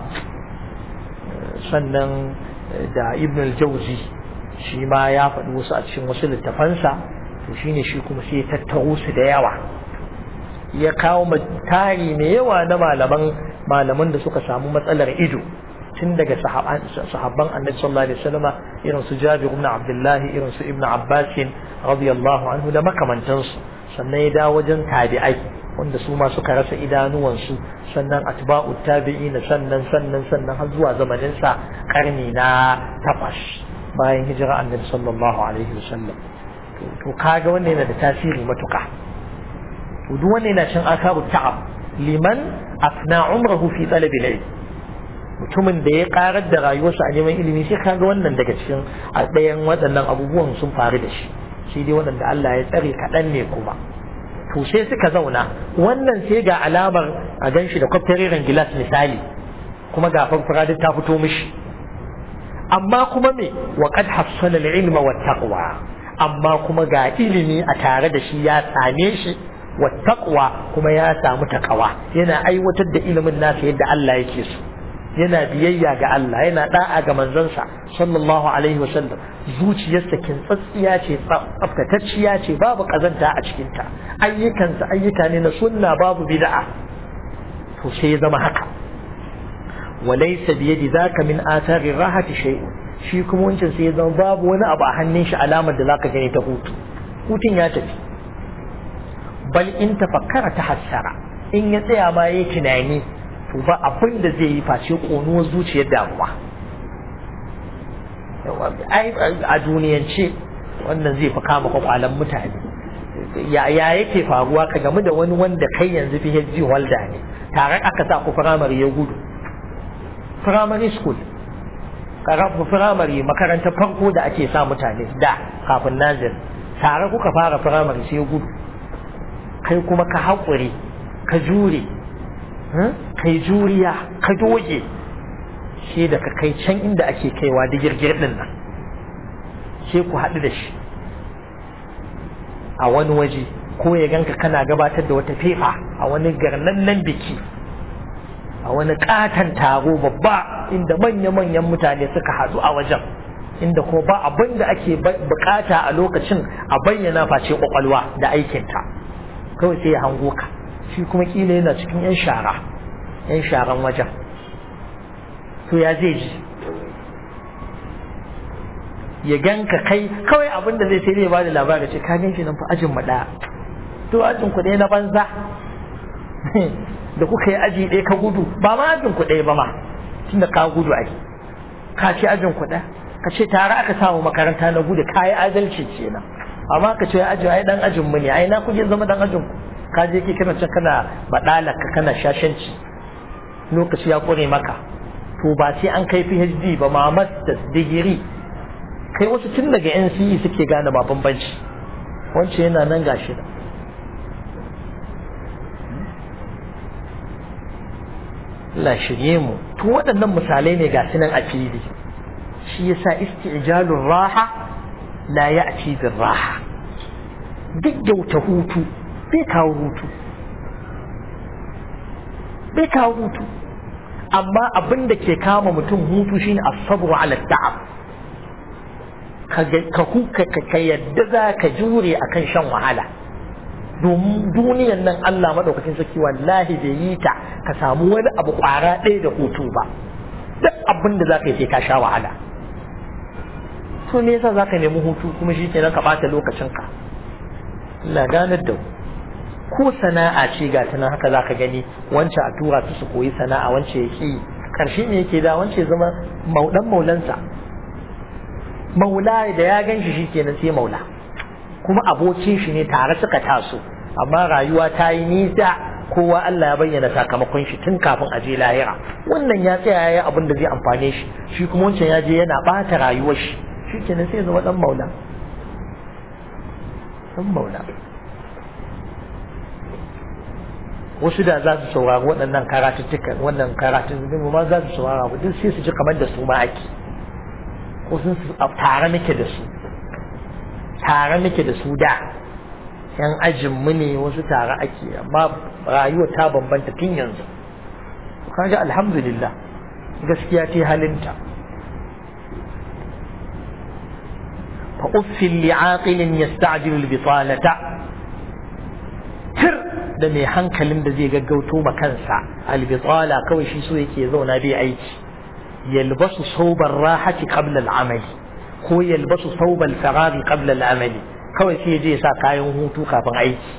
sannan da Ibn al-Jawzi shi ma ya faɗi wasu a cikin wasu littafansa to shine shi kuma sai ya tattaro su da yawa ya kawo tari mai yawa na malaman malaman da suka samu matsalar ido tun daga sahabban annabi sallallahu alaihi wasallam irin su Jabir ibn Abdullah irin su Ibn Abbas radiyallahu anhu da makamantansu sannan ya dawo wajen tabi'ai wanda su ma suka rasa idanuwansu sannan atba'u tabi'in sannan sannan sannan har zuwa zamanin sa karni na takwas bayan hijira annabi sallallahu alaihi wasallam to kaga wannan yana da tasiri matuƙa to duk wannan yana cin akaru ta'ab liman afna umrahu fi talab ilm mutumin da ya karar da rayuwarsa a neman ilimi sai kaga wannan daga cikin a ɗayan waɗannan abubuwan sun faru da shi shi dai waɗanda Allah ya tsare kaɗan ne kuma to sai suka zauna wannan sai ga alamar a gan shi da kwaftariren gilas misali kuma ga farfara duk ta fito mishi amma kuma me wa qad hassala al-ilma wat taqwa amma kuma ga ilimi a tare da shi ya same shi wa taqwa kuma ya samu taqwa yana aiwatar da ilimin nasa yadda Allah yake so yana biyayya ga Allah yana da'a ga manzansa sallallahu alaihi wasallam zuciyarsa kintsatsiya ce tsaftatacciya ce babu kazanta a cikinta ayyukansa ayyuka ne na sunna babu bid'a to sai ya zama haka walaysa bi yadi zaka min athari rahati shay'un shi kuma wancan sai ya zama babu wani abu a hannun shi alamar da zaka gani ta hutu hutun ya tafi bal in tafakkara ta hassara in ya tsaya ma yayi tunani to ba abin da zai yi face ƙonuwar zuciyar damuwa a duniyance wannan zai fi kama kwakwalan mutane ya yake faruwa ka gamu da wani wanda kai yanzu PhD holder ne tare aka sa ku firamare ya gudu primary school karafu firamare makarantar farko da ake sa mutane da kafin nazir tare kuka fara firamare sai ya gudu kai kuma ka haƙuri ka jure kai juriya ka doge shi da ka kai can inda ake kaiwa da girgir din nan sai ku haɗu da shi a wani waje ko ya ganka kana gabatar da wata fefa a wani garnannan biki a wani katon taro babba inda manya-manyan mutane suka haɗu a wajen inda kuma ba abin da ake bukata a lokacin a bayyana face kwakwalwa da aikinta kawai sai ya hango ka shi kuma kila yana cikin 'yan shara 'yan sharan wajen to ya zai ji ya ganka kai kawai abin da zai sai zai ba da labari ce ka gan shi nan fa ajin mu ɗaya to ajin ku ɗaya na banza da kuka yi aji ɗaya ka gudu ba ma ajin ku ɗaya ba ma tunda ka gudu ai ka ce ajin ku ɗaya ka ce tare aka samu makaranta na gudu ka yi adalci kenan amma ka ce ajin ai dan ajin mu ne ai na kuje zama dan ajin ku ka je ki kana can kana badalaka kana shashanci lokaci ya kore maka to ba sai an kai PhD ba ma masters digiri kai wasu tun daga NCE suke gane ba bambanci wance yana nan gashi da Allah shirye mu to waɗannan misalai ne ga nan a fili shi yasa isti'jalur raha la ya'ti bir raha gaggauta hutu bai kawo hutu bai kawo hutu amma abin da ke kama mutum hutu shine asabru ala ta'ab ka huka ka yadda za ka jure akan shan wahala domin duniyan nan Allah madaukakin sarki wallahi bai yi ta ka samu wani abu kwara ɗaya da hutu ba duk abin da za ka yi sai ka sha wahala to me yasa za ka nemi hutu kuma shi kenan ka ɓata lokacinka Allah ganar da ko sana'a ce ga ta haka za ka gani wancan a tura su su koyi sana'a wancan ya ƙi ƙarshe ne yake da wancan ya zama maudan maulansa maula da ya gan shi shikenan sai maula kuma abokin shi ne tare suka taso amma rayuwa ta yi nisa kowa Allah ya bayyana sakamakon shi tun kafin a je lahira wannan ya tsaya ya abin da zai amfane shi shi kuma wancan ya je yana ɓata rayuwar shi shikenan sai ya zama dan maula dan maula wasu da za su saurari waɗannan karatuttukan wannan karatun zubin ma za su saurara ba duk sai su ji kamar da su ma ake ko sun su tare muke da su tare muke da su da yan ajin mu ne wasu tare ake amma rayuwa ta bambanta tun yanzu kaga alhamdulillah gaskiya ce halinta fa uffin li'aqilin yasta'jilu al-bitalata tir da mai hankalin da zai gaggauto ma kansa albitala kawai shi so yake zauna bai aiki yalbasu sauban rahati qabla al'amali ko yalbasu sauban farari qabla al'amali kawai sai je sa kayan hutu kafin aiki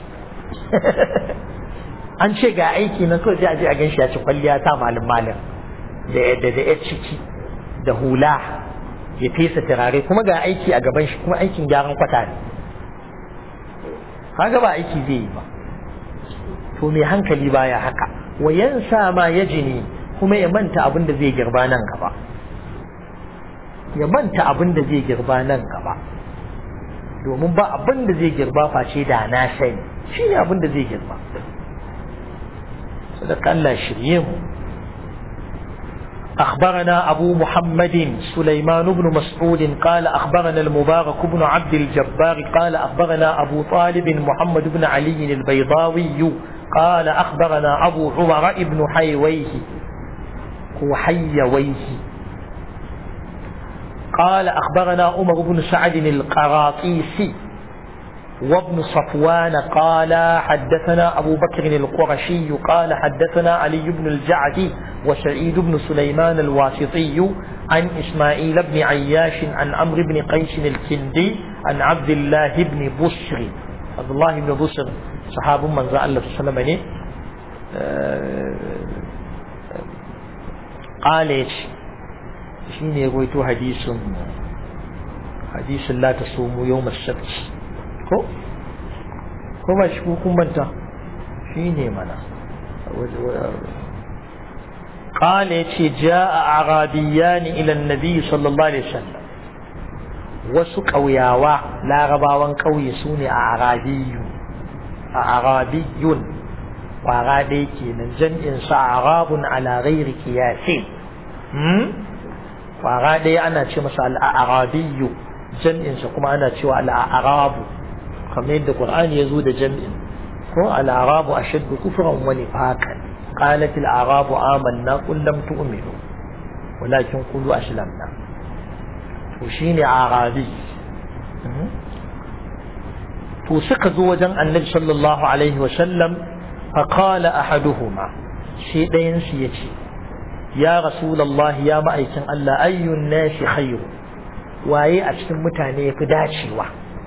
an ce ga aiki na kawai sai a je a ganshi ya ci kwalliya ta malin malin da da da ciki da hula ya fesa turare kuma ga aiki a gaban shi kuma aikin gyaran kwata ne kaga ba aiki zai yi ba to mai hankali baya haka wa yansa ma ya jini kuma ya manta abin da zai girba nan gaba ya manta abin da zai girba nan gaba domin ba abin da zai girba face da na sani shi ne abin da zai girba sadaka Allah shirye mu أخبرنا أبو محمد سليمان بن مسعود قال أخبرنا المبارك بن عبد الجبار قال أخبرنا أبو طالب محمد بن علي البيضاوي قال أخبرنا أبو عمر بن حيويه وحيويه قال أخبرنا عمر بن سعد القراطيسي وابن صفوان قال حدثنا أبو بكر القرشي قال حدثنا علي بن الجعد وسعيد بن سليمان الواسطي عن إسماعيل بن عياش عن عمرو بن قيس الكندي عن عبد الله بن بشر عبد الله بن بشر صحاب من زال الله صلى الله عليه وسلم قال شيني رويتو حديث حديث لا تصوموا يوم السبت ko ko ba shi kun manta shi ne mana قال يتي جاء أعرابيان إلى النبي صلى الله عليه وسلم wasu ƙauyawa larabawan ƙauye su ne a arabiyu a arabiyun ƙwara dai kenan jam'in sa arabun ala ghairi qiyasi ƙwara dai ana ce masa al-arabiyu jam'in sa kuma ana cewa al-arabu kamar yadda Qur'ani ya zo da jam'in ko al-arabu ashaddu kufran wa nifaqan qalat al-arabu amanna qul lam tu'minu walakin qulu aslamna to shine arabi to suka zo wajen annabi sallallahu alaihi wa sallam fa qala ahaduhuma shi dayan su yace ya rasulullah ya ma'aikin Allah ayyun nasi khairu waye a cikin mutane yafi dacewa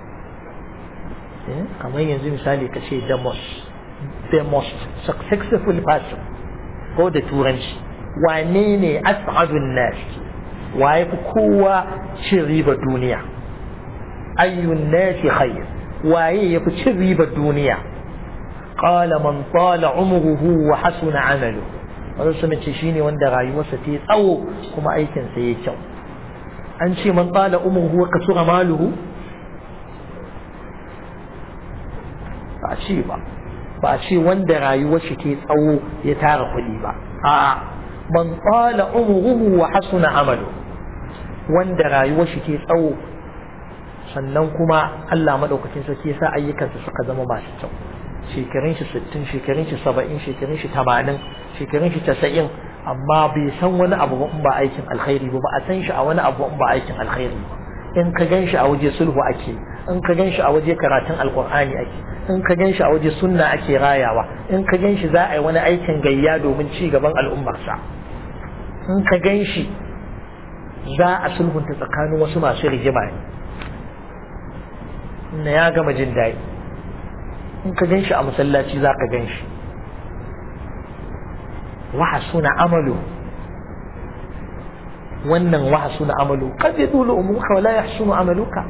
kamar yanzu misali ka ce the most the most successful person ko da turanci wane ne as'adun nas waye fi kowa cin riba duniya ayyun nasi khair waye yafi cin riba duniya qala man tala umruhu wa hasuna amalu wannan sun ce shine wanda rayuwarsa ta tsawo kuma aikin sa yayi kyau an ce man tala umruhu wa kasura maluhu ba a ce ba ba a ce wanda rayuwar shi ke tsawo ya tara kuɗi ba a man tsala umruhu wa hasuna amalu wanda rayuwar shi ke tsawo sannan kuma Allah madaukakin sarki ya sa ayyukansa suka zama masu kyau shekarun shi 60 shekarun shi 70 shekarun shi 80 shekarun shi 90 amma bai san wani abu ba in ba aikin alkhairi ba ba a san shi a wani abu in ba aikin alkhairi ba in ka gan shi a waje sulhu ake in ka gan shi a waje karatun alkur'ani ake in ka gan shi a waje sunna ake rayawa in ka gan shi za a yi wani aikin gayya domin ci gaban al'ummarsa in ka gan shi za a sulhunta tsakanin wasu masu rigima ne ya gama jin daɗi in ka gan shi a masallaci za ka gan shi wahasuna amalu wannan wahasuna amalu kad yadulu umuka wala yahsunu amaluka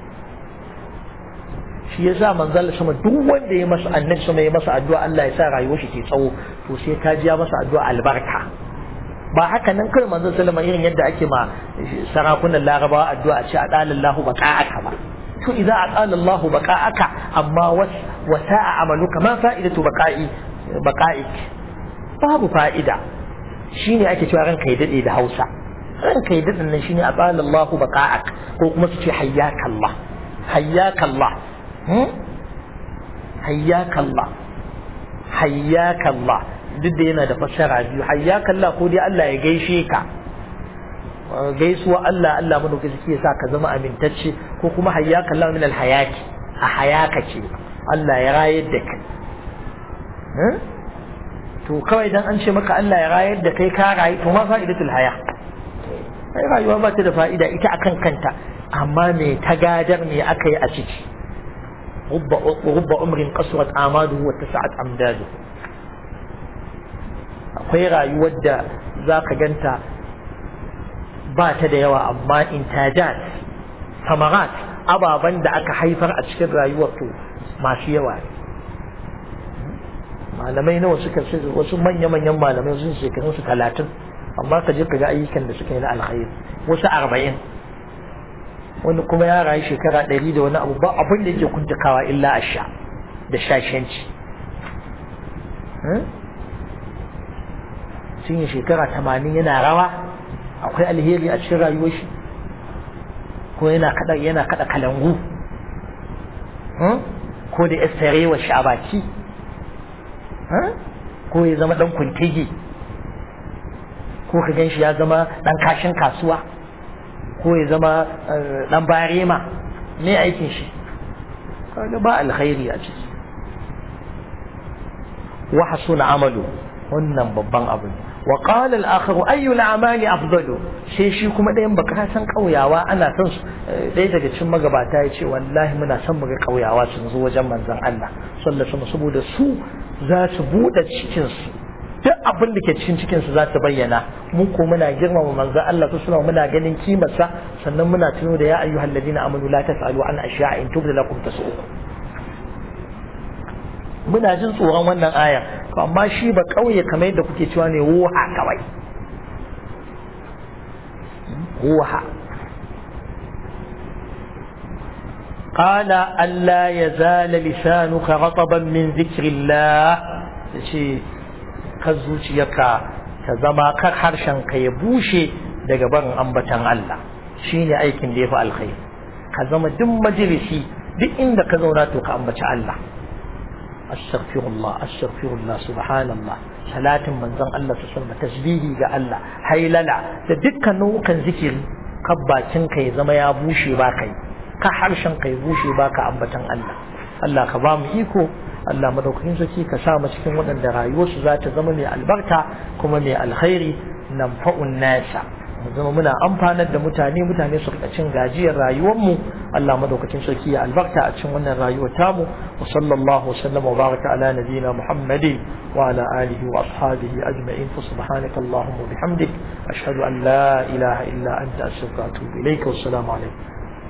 shi yasa manzal sama duk wanda ya masa annabi sama ya masa addu'a Allah ya sa rayuwar shi ke tsawo to sai ka ji ya masa addu'a albarka ba haka nan kai manzon sallama irin yadda ake ma sarakunan larabawa addu'a ce a dalallahu baqa'aka ba to idza aqala Allahu baqa'aka amma wa sa'a amaluka ma fa'idatu baqa'i baqa'ik babu fa'ida shine ake cewa ranka ya dade da Hausa ranka ya dade nan shine aqala Allahu baqa'ak ko kuma su ce hayyaka Allah hayyaka Allah hmm hayyaka Allah hayyaka Allah duk da yana da fassara biyu hayyaka Allah ko dai Allah ya gaishe ka gaisuwa Allah Allah mana ka suke sa ka zama amintacce ko kuma hayyaka Allah min alhayaki a hayaka ce Allah ya rayar da kai to kawai dan an ce maka Allah ya rayar da kai ka rayu to ma fa'idatul haya sai rayuwa ba ta da fa'ida ita akan kanta amma me ta gadar me aka yi a ciki rubba umrin qasrat amaduhu wa tasa'at amdadu akwai rayuwar da zaka ganta ba ta da yawa amma intajat samarat ababen da aka haifar a cikin rayuwar to masu yawa malamai nawa suka ce wasu manya-manyan malamai sun shekarun su talatin amma ka je ka ga ayyukan da suka yi na alkhairi wasu arba'in wani kuma ya rayu shekara ɗari da wani abu ba abin da yake kuntakawa illa a sha da shashanci sun yi shekara tamanin yana rawa akwai alheri a cikin rayuwar shi ko yana kada yana kada kalangu ko da yastarewa shi a baki ko ya zama dan kuntigi ko ka gan shi ya zama dan kashin kasuwa ko ya zama dan barema me aikin shi kaga ba alkhairi a ciki wa hasuna amalu wannan babban abu ne wa qala al-akhar ayu al-amali afdalu sai shi kuma ɗayan baka san kauyawa ana son su ɗaya daga cikin magabata ya ce wallahi muna son mu ga kauyawa sun zo wajen manzon Allah sallallahu alaihi saboda su za su buɗe cikin su duk abin da ke cikin cikin su za su bayyana mu ko muna girmama manzon Allah sallallahu muna ganin kimarsa sannan muna tuno da ya ayyuhal ladina amanu la tasalu an ashya'a in tubda lakum tasu'ukum muna jin tsoron wannan aya to amma shi ba kauye kamar yadda kuke cewa ne wuha kawai wuha قال ألا يزال لسانك رطبا من ذكر الله شيء كزوجيك كزما كحرشا كيبوشي daga barin ambatan Allah shine aikin da yafi alkhairi ka zama duk majalisi duk inda ka zauna to ka ambaci Allah astaghfirullah astaghfirullah subhanallah salatin manzon Allah su sallama tasbihi ga Allah hailala da dukkan nau'ukan zikiri kan bakin ka ya zama ya bushe ba kai ka harshen ka ya bushe ba ka ambatan Allah Allah ka ba mu iko Allah madaukakin sarki ka sa mu cikin waɗanda rayuwarsu za ta zama mai albarka kuma mai alkhairi nanfa'un nasa mu zama muna amfanar da mutane mutane su rika cin gajiyar rayuwarmu Allah madaukakin sarki ya albarka a cikin wannan rayuwar tamu wa sallallahu wa sallama wa baraka ala nabiyyina Muhammadin wa ala alihi wa ashabihi ajma'in fa subhanaka allahumma wa bihamdik ashhadu an la ilaha illa anta astaghfiruka wa atubu ilayka wa assalamu alaikum